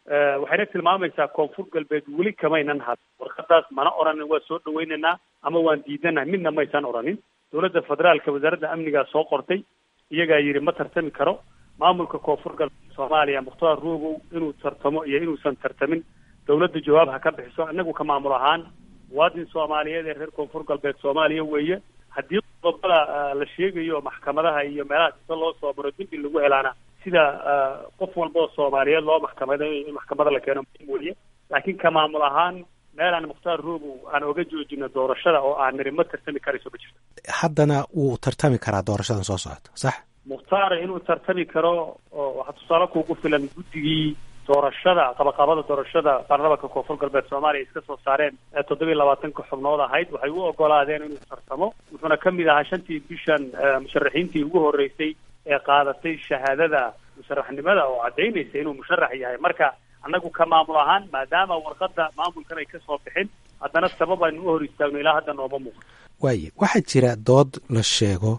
waxayna tilmaamaysaa koonfur galbeed weli kamaynan had warqadaas mana oranin waa soo dhawaynaynaa ama waan diidanahay midna maysan oranin dowladda federaalka wasaaradda amnigaa soo qortay iyagaa yidhi ma tartami karo maamulka koonfur galbeed soomaaliya mukhtaar ruugow inuu tartamo iyo inuusan tartamin dowladda jawaab ha ka bixiso inagu ka maamul ahaan muwaadin soomaaliyeed ee reer koonfur galbeed soomaaliya weeye haddii qodobada la sheegayo maxkamadaha iyo meelaha sida loo soo maro dembi lagu helaana sida qof walba oo soomaaliyeed loo maxkamaday in maxkamada la keeno muhiim weeye laakiin ka maamul ahaan meelaan mukhtaar ruugow aan oga joojino doorashada oo aan niri ma tartami karayso ma jirto haddana wuu tartami karaa doorashadan soo socota sax mukhtaar inuu tartami karo oo waxaa tusaale kuugu filan guddigii doorashada qabaqabada doorashada baarlamaanka koonfur galbeed soomaaliya iska soo saareen ee toddobiyi labaatanka xubnood ahayd waxay u ogolaadeen inuu tartamo wuxuuna ka mid ahaa shantii bishan musharaxiintii ugu horreysay ee qaadatay shahaadada musharaxnimada oo caddaynaysa inuu musharax yahay marka annagu ka maamul ahaan maadaama warqadda maamulkan ay kasoo bixin haddana sabab aynu u hor istaagno ilaa hadda nooma muuqdo waaye waxaa jira dood la sheego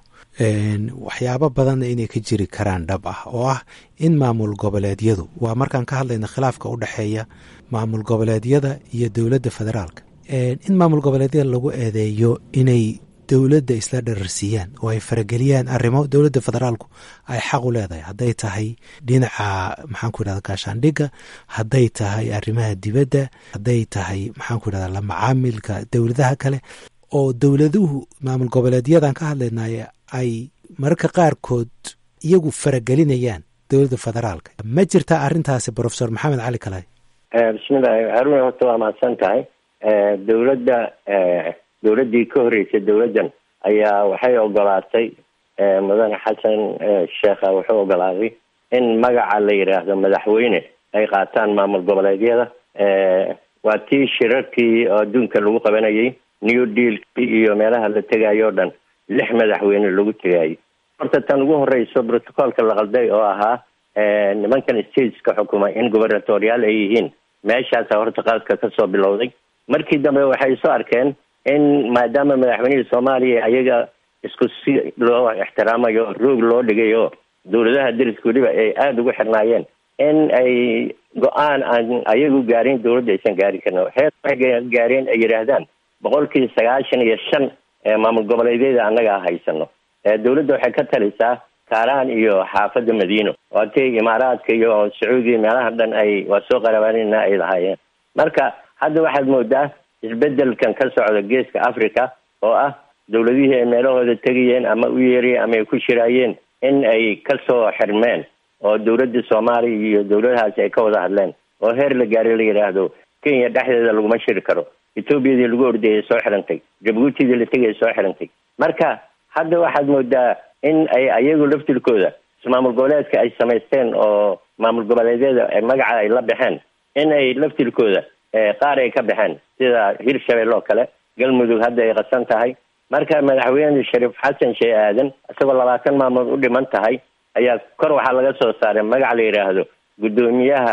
waxyaabo badanna inay ka jiri karaan dhab ah oo ah in maamul goboleedyadu waa markaan ka hadlayna khilaafka u dhexeeya maamul goboleedyada iyo dowladda federaalka in maamul goboleedyada lagu eedeeyo inay dowladda isla dhararsiiyaan oo ay farageliyaan arrimo dowladda federaalku ay xaq u leedahay hadday tahay dhinaca maxaanku yidhahda gaashaandhigga hadday tahay arrimaha dibadda hadday tahay maxaanku yidhahda la macaamilka dowladaha kale oo dowladuhu maamul goboleedyadan ka hadlaynay ay mararka qaarkood iyagu faragelinayaan dowladda federaalka ma jirtaa arrintaasi profesor maxamed cali kalay bismillahi haruna horta waa mahadsan tahay dowladda dowladdii ka horreysay dowladdan ayaa waxay ogolaatay mudane xasan sheekha wuxuu ogolaaday in magaca la yidhaahdo madaxweyne ay qaataan maamul goboleedyada waa tii shirarkii oo adduunka lagu qabanayay new dealkii iyo meelaha la tegayo o dhan lix madaxweyne lagu tegayo horta tan ugu horeyso protocolka la qalday oo ahaa nimankan stateska xukuma in gubernatorial ay yihiin meeshaasa horta qaadka kasoo bilowday markii dambe waxay soo arkeen in maadaama madaxweynihii soomaaliya ayaga isku si loo ixtiraamayo roog loo dhigayo dowladaha deriska weliba ay aada ugu xirnaayeen in ay go-aan aan ayagu gaarin dowladda aysan gaari karin heer waxay gaareen ay yidhaahdaan boqolkii sagaashan iyo shan maamul goboleedyada annaga haysano dowladda waxay ka talisaa kaaraan iyo xaafadda madiino waatay imaaraadka iyo sacuudiya meelaha dhan ay waa soo qarabaanina ay lahaayeen marka hadda waxaad moodaa isbedelkan ka socda geeska africa oo ah dowladihii ay meelahooda tegayeen ama u yeerayeen ama ay ku shiraayeen in ay kasoo xirmeen oo dowladda soomaaliya iyo dowladahaasi ay ka wada hadleen oo heer la gaaray la yidhaahdo kenya dhexdeeda laguma shiri karo etoobiyadii lagu ordayay soo xirantay jabuutidii la tegaya soo xirantay marka hadda waxaad moodaa in ay ayagu laftirkooda maamul goboleedka ay samaysteen oo maamul goboleedyada magaca ay la baxeen in ay laftirkooda qaar ay ka baxeen sida hirshabelle oo kale galmudug hadda ay qasan tahay marka madaxweyne shariif xasan shee aadan isagoo labaatan maamul u dhiman tahay ayaa kor waxaa laga soo saaray magac la yidhaahdo guddoomiyaha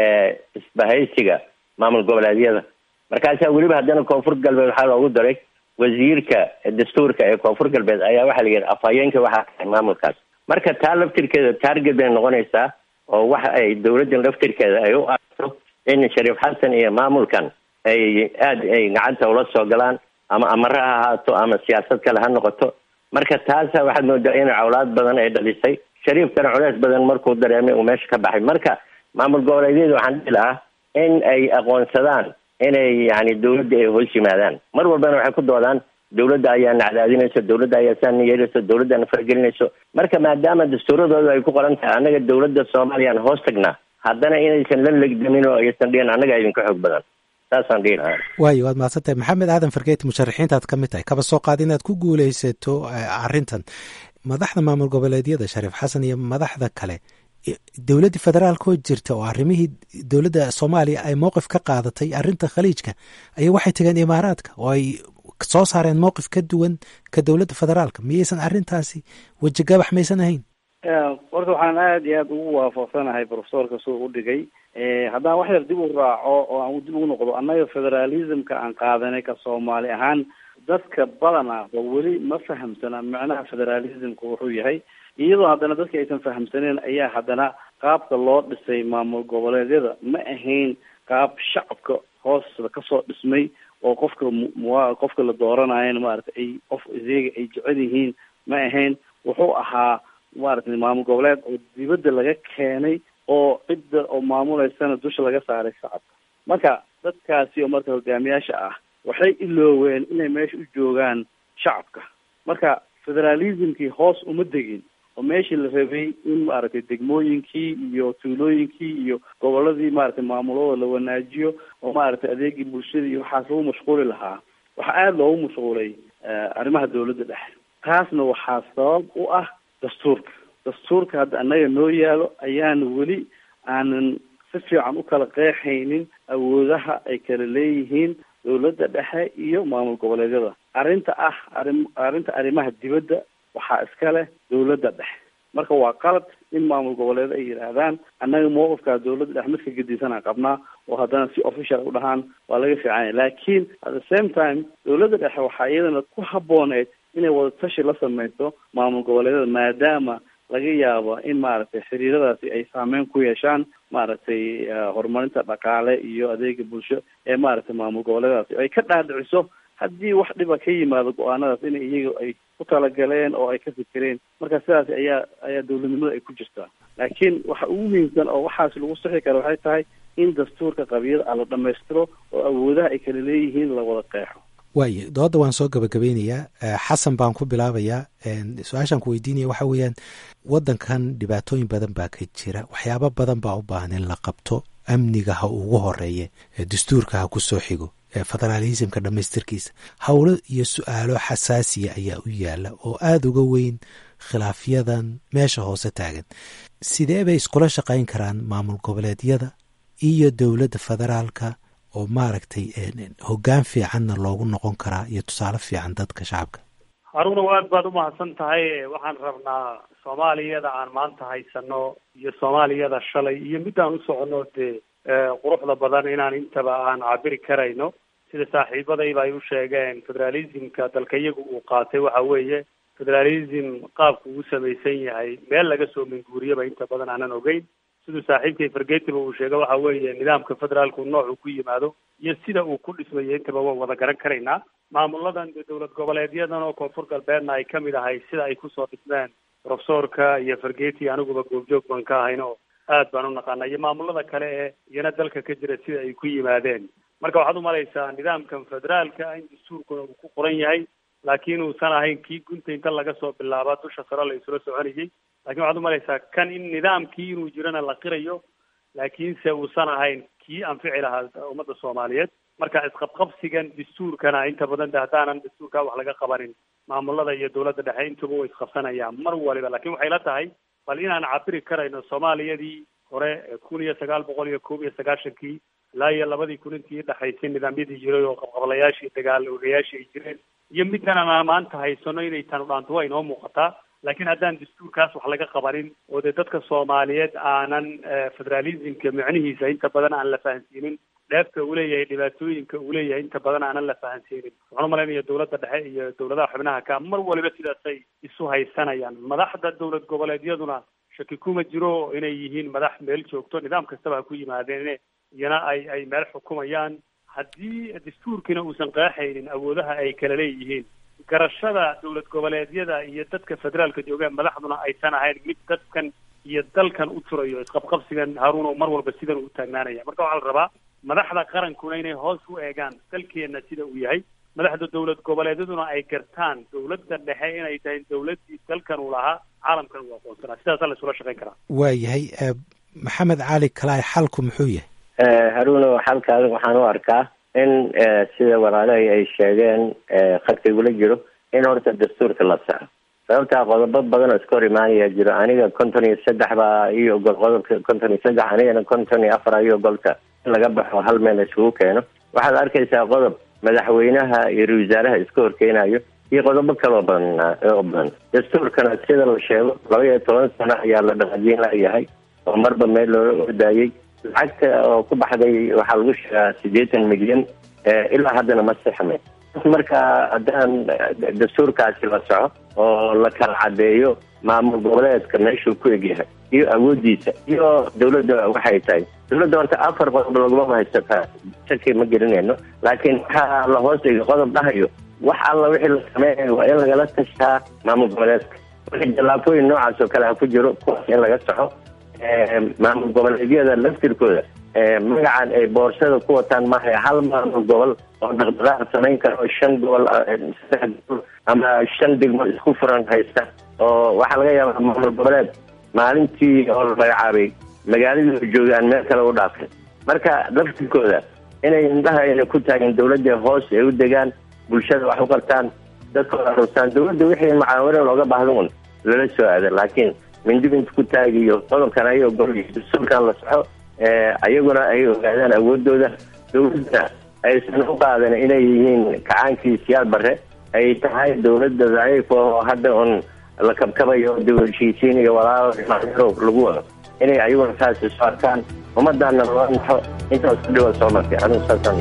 isbahaysiga maamul goboleedyada markaasaa weliba haddana koonfur galbeed waxaa loogu daray wasiirka dastuurka ee koonfur galbeed ayaa waxaa la yidhi afhayeenka waxaa tahay maamulkaas marka taa laftirkeeda taarget bay noqonaysaa oo waxa ay dowladdan laftirkeeda ay u aragto in shariif xasan iyo maamulkan ay aada ay gacanta ula soo galaan ama amare ha ahaato ama siyaasad kale ha noqoto marka taasa waxaad moodaa in cawlaad badan ay dhalisay shariifkana culeys badan markuu dareemay uu meesha ka baxay marka maamul goboleedyada waxaan dhihi lahaa in ay aqoonsadaan inay yani dowladda ay hoos yimaadaan mar walbana waxay ku doodaan dowladda ayaa nacdaadinayso dowladda ayaa saana yeelayso dowladdaana fargelinayso marka maadaama dastuuradooda ay ku qoran tahay annaga dowladda soomaaliyaan hoos tagnaa haddana inaysan la legdamin oo aysan dhihin annaga idinka xoog badan saasaan dhihi lahaa waayo waad mahadsan tahay maxamed aadan fargeeti musharaxiintaad ka mid tahay kaba soo qaad inaad ku guuleysato arrintan madaxda maamul goboleedyada shariif xasan iyo madaxda kale dowladda federaalkoo jirta oo arrimihii dowladda soomaaliya ay mowqif ka qaadatay arrinta khaliijka ayaa waxay tageen imaaraadka oo ay soo saareen mowqif ka duwan ka dowladda federaalka miyaysan arrintaasi wejigabax maysan ahayn horta waxaan aada iyo aada ugu waafaqsanahay profesorka suu u dhigay haddaan wax yar dib u raaco oo aan dib ugu noqdo annaga federalismka aan qaadanay ka soomaali ahaan dadka badana oo weli ma fahamsana macnaha federalismka wuxuu yahay iyadoo haddana dadka aysan fahamsaneen ayaa haddana qaabka loo dhisay maamul goboleedyada ma ahayn qaab shacabka hoosta kasoo dhismay oo qofka mua qofka la dooranayana maaragtay ay qof iyaga ay jecel yihiin ma ahayn wuxuu ahaa maaragtay maamul goboleed oo dibadda laga keenay oo cidda oo maamuleysana dusha laga saaray shacabka marka dadkaasi oo marka hogaamiyaasha ah waxay ilooween inay meesha u joogaan shacabka marka federalismkii hoos uma degin oo meeshii la rabay in maaragtay degmooyinkii iyo tuulooyinkii iyo goboladii maaragtay maamulada la wanaajiyo oo maaragtay adeegii bulshada iyo waxaas lagu mashquuli lahaa waxaa aada loogu mashquulay arrimaha dawladda dhexe taasna waxaa sabab u ah dastuurka dastuurka hadda annaga noo yaalo ayaan weli aanan si fiican u kala qeexaynin awoodaha ay kala leeyihiin dawladda dhexe iyo maamul goboleedyada arrinta ah arrin arrinta arrimaha dibadda waxaa iska leh dawladda dhexe marka waa qalad in maamul goboleed ay yidhaahdaan annaga mowqifkaa dawladda dhexe midka gedisanaa qabnaa oo haddana si official u dhahaan waa laga fiicanya laakiin at the same time dawladda dhexe waxaa iyadana ku habbooneyd inay wadatashi la sameyso maamul goboleedyada maadaama laga yaabo in maaragtay xiriiradaasi ay saameyn ku yeeshaan maaragtay horumarinta dhaqaale iyo adeega bulsho ee maaragtay maamul goboleedadaasi ay ka dhaadhiciso haddii wax dhiba ka yimaado go-aanadaas in iyaga ay ku talagaleen oo ay ka fikireen marka sidaas ayaa ayaa dawladnimada ay ku jirtaa laakiin waxa ugu muhiimsan oo waxaas lagu sixi kara waxay tahay in dastuurka qabiyada a la dhamaystiro oo awoodaha ay kala leeyihiin la wada qeexo waaye dooda waan soo gabagabeynayaa xasan baan ku bilaabayaa su-aashaan ku weydiinaya waxa weeyaan waddankan dhibaatooyin badan baa ka jira waxyaabo badan baa u baahan in la qabto amniga ha ugu horeeye dastuurka ha ku soo xigo federaalismka dhammaystirkiisa howlo iyo su-aalo xasaasiya ayaa u yaala oo aada uga weyn khilaafyadan meesha hoose taagan sidee bay iskula shaqayn karaan maamul goboleedyada iyo dowladda federaalka oo maaragtay hoggaan fiicanna loogu noqon karaa iyo tusaale fiican dadka shacabka haruna aad baad umahadsan tahay waxaan rabnaa soomaaliyada aan maanta haysano iyo soomaaliyada shalay iyo midaan u socono dee quruxda badan inaan intaba aan cabiri karayno sida saaxiibadayba ay u sheegeen federalismka dalka iyagu uu qaatay waxa weeye federalism qaabku uu samaysan yahay meel laga soo minguuriyaba inta badan aanan ogeyn siduu saaxiibkay fargetiba uu sheega waxa weeye nidaamka federaalku noocuu ku yimaado iyo sida uu ku dhismayo intaba waan wada garan karaynaa maamuladan dee dowlad goboleedyadan oo koonfur galbeedna ay kamid ahay sida ay kusoo dhismeen profesorka iyo fargeti aniguba goobjoog baan ka ahayn oo aad baan u naqaana iyo maamulada kale ee iyana dalka ka jira sida ay ku yimaadeen marka waxaad umalaysaa nidaamkan federaalka in dastuurkuna uu ku qoran yahay laakiin uusan ahayn kii gunta inta laga soo bilaaba dusha sare la isula soconayay lakin waxaad umalaysaa kan in nidaamkii inuu jirana la qirayo laakiinse uusan ahayn kii anfici lahaa ummadda soomaaliyeed marka isqabqabsigan dastuurkana inta badan de haddaanan dastuurka wax laga qabanin maamulada iyo dowladda dhexe intuba way isqabsanayaan mar waliba lakin waxay la tahay bal inaan cabiri karayno soomaaliyadii hore kun iyo sagaal boqol iyo koob iyo sagaashankii ilaa iyo labadii kun intii dhexaysay nidaamyadii jiray oo qabqablayaashii dagaal ogayaashii ay jireen iyo middan aan maanta haysano inay tanu dhaanto waa inoo muuqataa laakiin haddaan dastuurkaas wax laga qabanin oo dee dadka soomaaliyeed aanan federalismka micnihiisa inta badan aan la fahansiinin dheefta uu leeyahay dhibaatooyinka uu leeyahay inta badan aanan la fahansiinin waxaan umalaynaya dowladda dhexe iyo dowladaha xubnaha ka mar waliba sidaasay isu haysanayaan madaxda dowlad goboleedyaduna shaki kuma jiro inay yihiin madax meel joogto nidaam kastaba ha ku yimaadeen iyana ay ay meel xukumayaan haddii dastuurkiina uusan qeexaynin awoodaha ay kala leeyihiin garashada dowlad goboleedyada iyo dadka federaalka joogaan madaxduna aysan ahayn mid dadkan iyo dalkan u turayo isqabqabsigan haruuno mar walba sidan u taagnaanaya marka waxaa la rabaa madaxda qarankuna inay hoos u eegaan dalkeenna sida uu yahay madaxda dowlad goboleedyaduna ay gartaan dowladda dhexe inay tahay dowladdii dalkan uu lahaa caalamkan uu aqoonsanaa sidaasaa la isula shaqayn karaa waayahay maxamed cali kalaay xalku muxuu yahay haruuno xalkaada waxaan u arkaa in sida walaalahay ay sheegeen khadkaigula jiro in horta dastuurka la saxo sababtaa qodobo badan oo iska hor imaanaya jiro aniga konton iyo saddex baa iyo ogol qodobka konton iyo saddex anigana konton iyo afar iyo ogolka in laga baxo hal meel isugu keeno waxaad arkaysaa qodob madaxweynaha iyo ra wasaaraha iska horkeenayo iyo qodobo kaloo badan oo badan dastuurkana sida la sheego laba iyo toban sano ayaa la dhaqajiin layahay oo marba meel loola ordaayey lacagta oo ku baxday waxaa lagu sheegaa siddeetan milyan ilaa haddana ma sixmay marka haddaan dastuurkaasi la soco oo la kala cadeeyo maamul goboleedka meeshuu ku egyahay iyo awoodiisa iyo dawladda waxay tahay dawladda horta afar qodob laguma haysataa shaki ma gelinayno laakiin waxaa la hoos dhigay qodob dhahayo wax alla wixii la sameynayo waa in lagala tashaa maamul goboleedka wixii jallaabooyin noocaas oo kale ha ku jiro kuwaas in laga saxo maamul goboleedyada laftirkooda magacan ay boorsada ku wataan maaha hal maamul gobol oo dhaqdhaqaaq samayn kara oo shan gobol ama shan degmo isku furan haysta oo waxaa laga yaabaa maamul goboleed maalintii oo la magacaabay magaaladii joogaan meel kale u dhaafay marka laftirkooda inay indhaha ayna ku taagin dawladda hoos ay u degaan bulshada wax u qartaan dadkooda rustaan dawladda wixii mucaawino looga baahda un lala soo aada laakiin mindib inta ku taagiyo qodobkan ayagoo gol sulkan la soxo ayaguna ay ogaadaan awoodooda dawladdana aysan u qaadan inay yihiin kacaankii siyaad bare ay tahay dawladda daciif oo hadda un la kabkabayo dawalshiisiin iyo walaalo dhinacyaro lagu wado inay ayaguna saas isu arkaan ummadana loo naxo intaas ku dhiwa soo martay anigu saasaan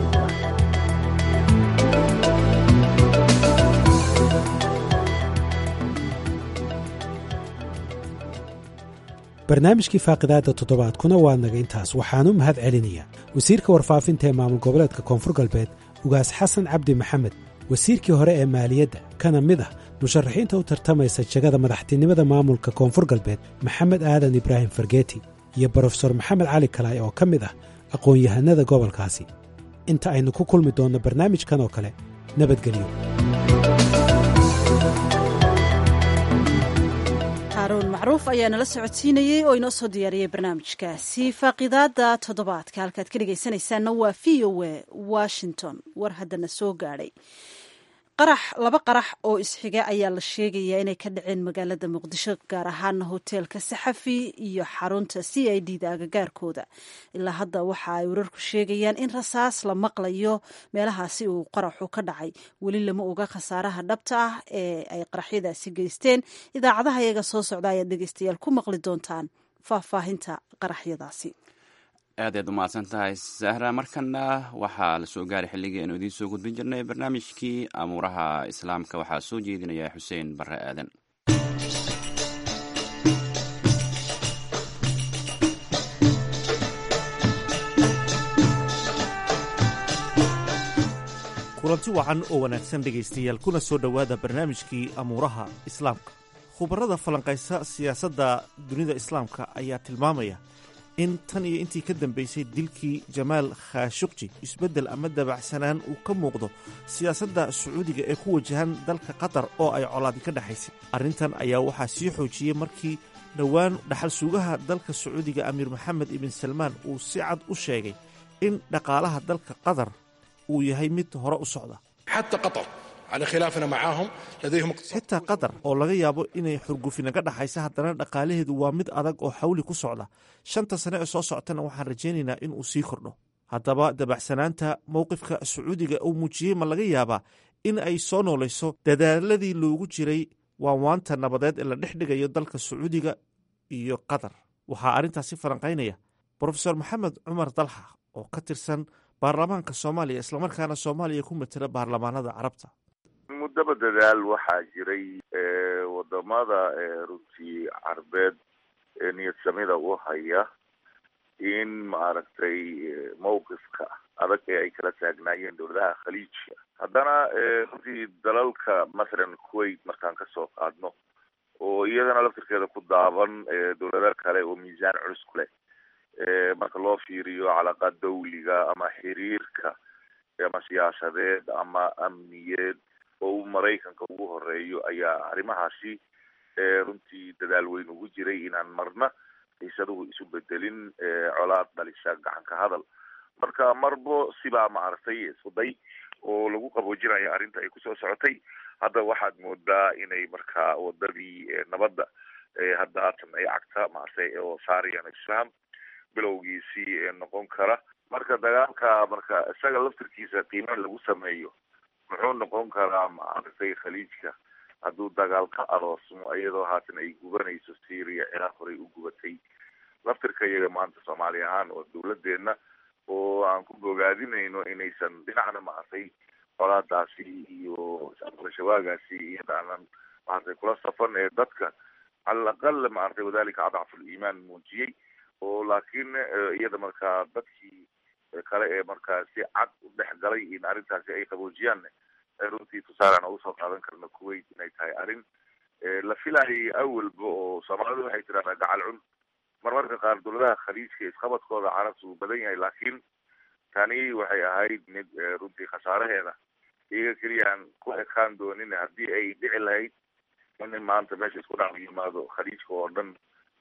barnaamijkii faaqidaadda toddobaadkuna waa naga intaas waxaanu mahad celinayaa wasiirka warfaafinta ee maamul goboleedka koonfur galbeed ugaas xasan cabdi maxamed wasiirkii hore ee maaliyadda kana mid ah musharaxiinta u tartamaysa jegada madaxtinimada maamulka koonfur galbeed maxamed aadan ibraahim fargeeti iyo brofesor maxamed cali kalaay oo ka mid ah aqoon-yahanada gobolkaasi inta aynu ku kulmi doonno barnaamijkan oo kale nabadgelyo haruun macruuf ayaa nala socodsiinayey oo inoo soo diyaariyey barnaamijkaasi faaqidaada toddobaadka halkaad ka dhegaysanaysaanna waa v o a washington war haddana soo gaadhay qarax laba qarax oo isxiga ayaa la sheegayaa inay ka dhaceen magaalada muqdisho gaar ahaana hoteelka saxafi iyo xarunta c i d da agagaarkooda ilaa hadda waxa ay wararku sheegayaan in rasaas la maqlayo meelahaasi uu qaraxu ka dhacay weli lama oga khasaaraha dhabta ah ee ay qaraxyadaasi geysteen idaacadaha iyaga soo socda ayaad dhegeystayaal ku maqli doontaan faahfaahinta qaraxyadaasi aad aad umahadsan tahay sahra markana waxaa la soo gaaray xilligii aynu idiin soo gudbin jirnay barnaamijkii amuuraha islaamka waxaa soo jeedinaya xuseen barre aadan kulanti wacan oo wanaagsan dhegaystayaal kuna soo dhowaada barnaamijkii amuuraha islaamka khubarada falanqaysa siyaasadda dunida islaamka ayaa tilmaamaya in tan iyo intii ka dambaysay dilkii jamaal khashuqji isbeddel ama dabacsanaan uu ka muuqdo siyaasadda sacuudiga ee ku wajahan dalka qatar oo ay colaadi ka dhexaysay arrintan ayaa waxaa sii xoojiyey markii dhowaan dhaxal suugaha dalka sacuudiga amiir maxamed ibn salmaan uu si cad u sheegay in dhaqaalaha dalka qatar uu yahay mid hore u socda xitaa qatar oo laga yaabo inay xurgufi naga dhaxaysa haddana dhaqaalaheedu waa mid adag oo xawli ku socda shanta sane ee soo socotana waxaan rajaynaynaa in uu sii kordho haddaba dabacsanaanta mowqifka sacuudiga uu muujiyey ma laga yaabaa in ay soo noolayso dadaaladii loogu jiray waanwaanta nabadeed ee la dhex dhigayo dalka sacuudiga iyo qatar waxaa arrintaasi falanqaynaya brofesor maxamed cumar dalxa oo ka tirsan baarlamaanka soomaaliya islamarkaana soomaaliya ku matela baarlamaanada carabta muddaba dadaal waxaa jiray wadamada runtii carbeed ee niyad samida u haya in maaragtay mawqifka adag ee ay kala taagnaayeen dowladaha khaliijka haddana runtii dalalka mathalan kuwait markaan kasoo qaadno oo iyadana laftirkeeda ku daaban dowlado kale oo miisaan culus ku leh marka loo fiiriyo calaqa dawliga ama xiriirka ama siyaasadeed ama amniyeed oo uu maraykanka ugu horeeyo ayaa arrimahaasi runtii dadaal weyn ugu jiray inaan marna xiisaduhu isu bedelin colaad dhalisa gacanka hadal marka marbo sibaa maaragtay iskuday oo lagu qaboojinayo arrinta ay kusoo socotay hadda waxaad moodaa inay markaa wadadii nabadda hadda haatan ay cagta maaragtay oo saariyan islam bilowgiisii noqon kara marka dagaalka marka isaga laftirkiisa qiime lagu sameeyo muxuu noqon karaa maaragtay khaliijka hadduu dagaal ka aroosmo iyadoo haatan ay gubanayso syria ciraaq horey u gubatay laftirka iyaga maanta soomaali ahaan oo dawladeedna oo aan ku bogaadinayno inaysan dhinacna maaragtay colaadaasi iyo al-shabaagaasi iyada aanan maaragtay kula safan ee dadka cala alaqal maaragtay wadalika adcafu liimaan muujiyey oo laakiin iyada markaa dadkii kale ee markaa si cad u dhex galay in arrintaasi ay qaboojiyaan runtii tusaalan oo usoo qaadan karna kuwait inay tahay arrin la filayay awalba oo soomaalidu waxay tiraahdaa gacal cun marmarka qaar dowladaha khaliijka isqabadkooda carabta uu badan yahay laakiin tani waxay ahayd mid runtii khasaaraheeda iyaga keliya aan ku ekaan doonin haddii ay dhici lahayd in maanta meesha isku dhac yimaado khaliijka oo dhan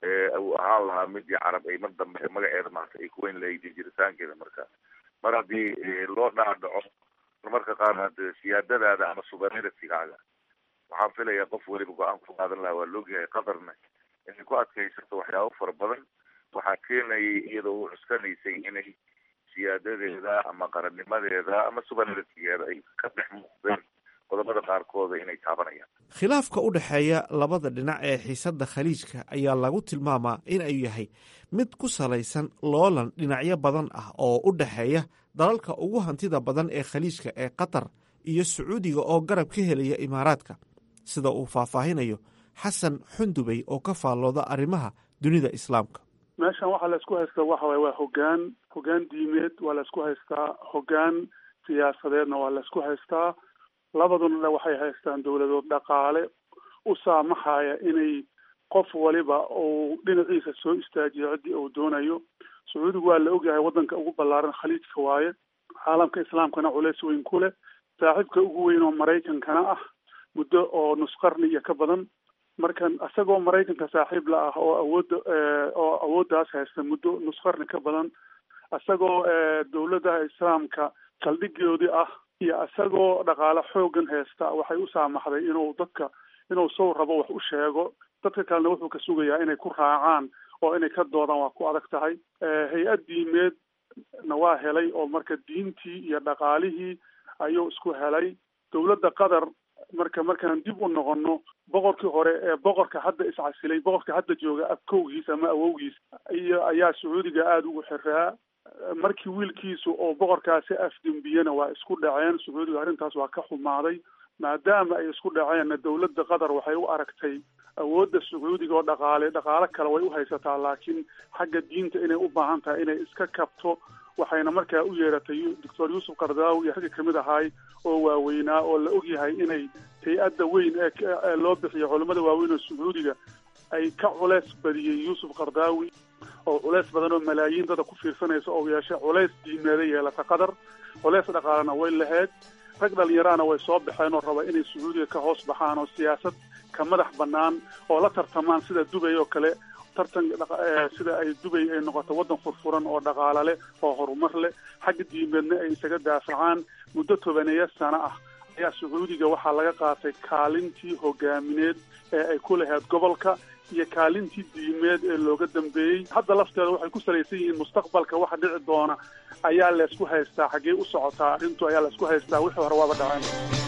uu ahaan lahaa midii carab ay mar dambe magaceeda maanta ay ku weyn lahayd jiritaankeeda marka mar haddii loo dhaadhaco marmarka qaar hade siyaadadaada ama suverenitygaaga waxaan filayaa qof weliba go-aan ku qaadan lahaa waa laogyahay qatarna inay ku adkaysato waxyaabo fara badan waxaa keenayay iyadoo u cuskanaysay inay siyaadadeeda ama qarannimadeeda ama suverenitigeeda ay ka dhex muuqdeen qodobada qaarkooda inay taabanayaan khilaafka u dhexeeya labada dhinac ee xiisadda khaliijka ayaa lagu tilmaamaa in ay yahay mid ku salaysan loolan dhinacyo badan ah oo u dhexeeya dalalka ugu hantida badan ee khaliijka ee qatar iyo sacuudiga oo garab ka helaya imaaraadka sida uu faahfaahinayo xasan xundubey oo ka faallooda arrimaha dunida islaamka meeshan waxaa laysku haystaa waxa waye waa hogaan hogaan diimeed waa laysku haystaa hogaan siyaasadeedna waa laysku haystaa labaduna waxay haystaan dowladood dhaqaale u saamaxaya inay qof waliba uu dhinaciisa soo istaajiyo ciddii uu doonayo sacuudigu waa la ogyahay waddanka ugu ballaaran khaliijka waaye caalamka islaamkana culeys weyn ku leh saaxiibka ugu weyn oo maraykankana ah muddo oo nusqarni iyo ka badan markan isagoo maraykanka saaxiib la ah oo awoodda oo awooddaas haysta muddo nusqarni ka badan isagoo dowladaha islaamka saldhigoodii ah iyo isagoo dhaqaale xoogan haysta waxay u saamaxday inuu dadka inuu sow rabo wax u sheego dadka kalena wuxuu ka sugayaa inay ku raacaan oo inay ka doodaan waa ku adag tahay hay-ad diimeed na waa helay oo marka diintii iyo dhaqaalihii ayuu isku helay dowladda qatar marka markaan dib u noqono boqorkii hore ee boqorka hadda iscasilay boqorka hadda jooga abkowgiis ama awowgiis iyo ayaa sacuudiga aada ugu xiraa markii wiilkiisu oo boqorkaasi afdembiyena waa isku dhaceen sacuudiga arrintaas waa ka xumaaday maadaama ay isku dhaceenna dowladda qatar waxay u aragtay awoodda sacuudiga oo dhaqaale dhaqaale kale way u haysataa laakiin xagga diinta inay u baahan tahay inay iska kabto waxayna markaa u yeeratay doctor yuusuf kardaawi iyo ragga kamid ahaay oo waaweynaa oo la ogyahay inay hay-adda weyn ee loo bixiyo culammada waaweyn oo sacuudiga ay ka culeys badiyey yuusuf kardaawi oo culeys badan oo malaayiin dada ku fiirsanaysa oo yeeshay culeys diimeeda yeelata qatar culeys dhaqaalena way lahayd rag dhalinyaraana way soo baxeen oo raba inay sacuudiga ka hoos baxaan oo siyaasad ka madax bannaan oo la tartamaan sida dubay oo kale tartan sida ay dubay ay noqoto waddan furfuran oo dhaqaale leh oo horumar leh xagga diimeedna ay isaga daafacaan muddo tobaneeya sano ah ayaa sacuudiga waxaa laga qaatay kaalintii hogaamineed ee ay ku lahayd gobolka iyo kaalintii diimeed ee looga dambeeyey hadda lafteeda waxay ku salaysan yihiin mustaqbalka waxa dhici doona ayaa laysku haystaa xaggee u socotaa arrintu ayaa laysku haystaa wixii hore waaba dhaceen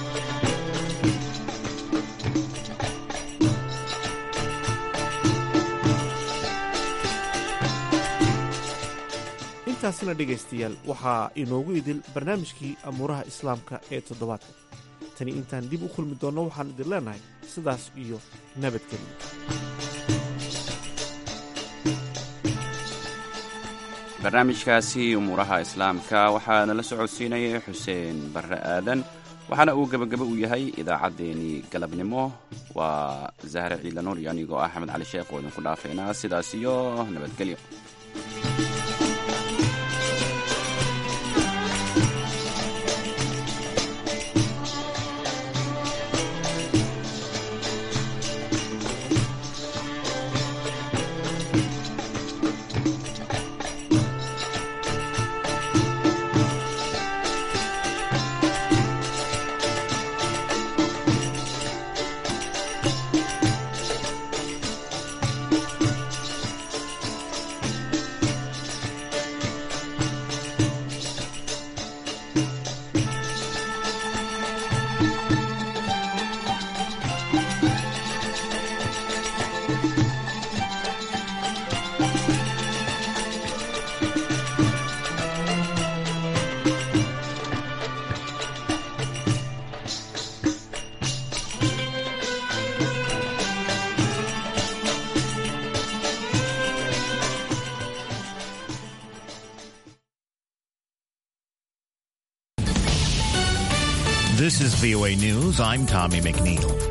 intaasina dhegaystayaal waxaa inoogu idil barnaamijkii amuuraha islaamka ee toddobaadka tani intaan dib u kulmi doonno waxaan idin leenahay sidaas iyo nabadgelyo barnaamijkaasi umuuraha islaamka waxaa nala socodsiinayay xuseen barre aadan waxaana uu gebagaba u yahay idaacaddeenii galabnimo waa zahre ciilanuur iyo anigoo ah axmed cali sheekh oo idinku dhaafaynaa sidaas iyo nabadgelyo This is VOA News. I'm Tommy McNeil.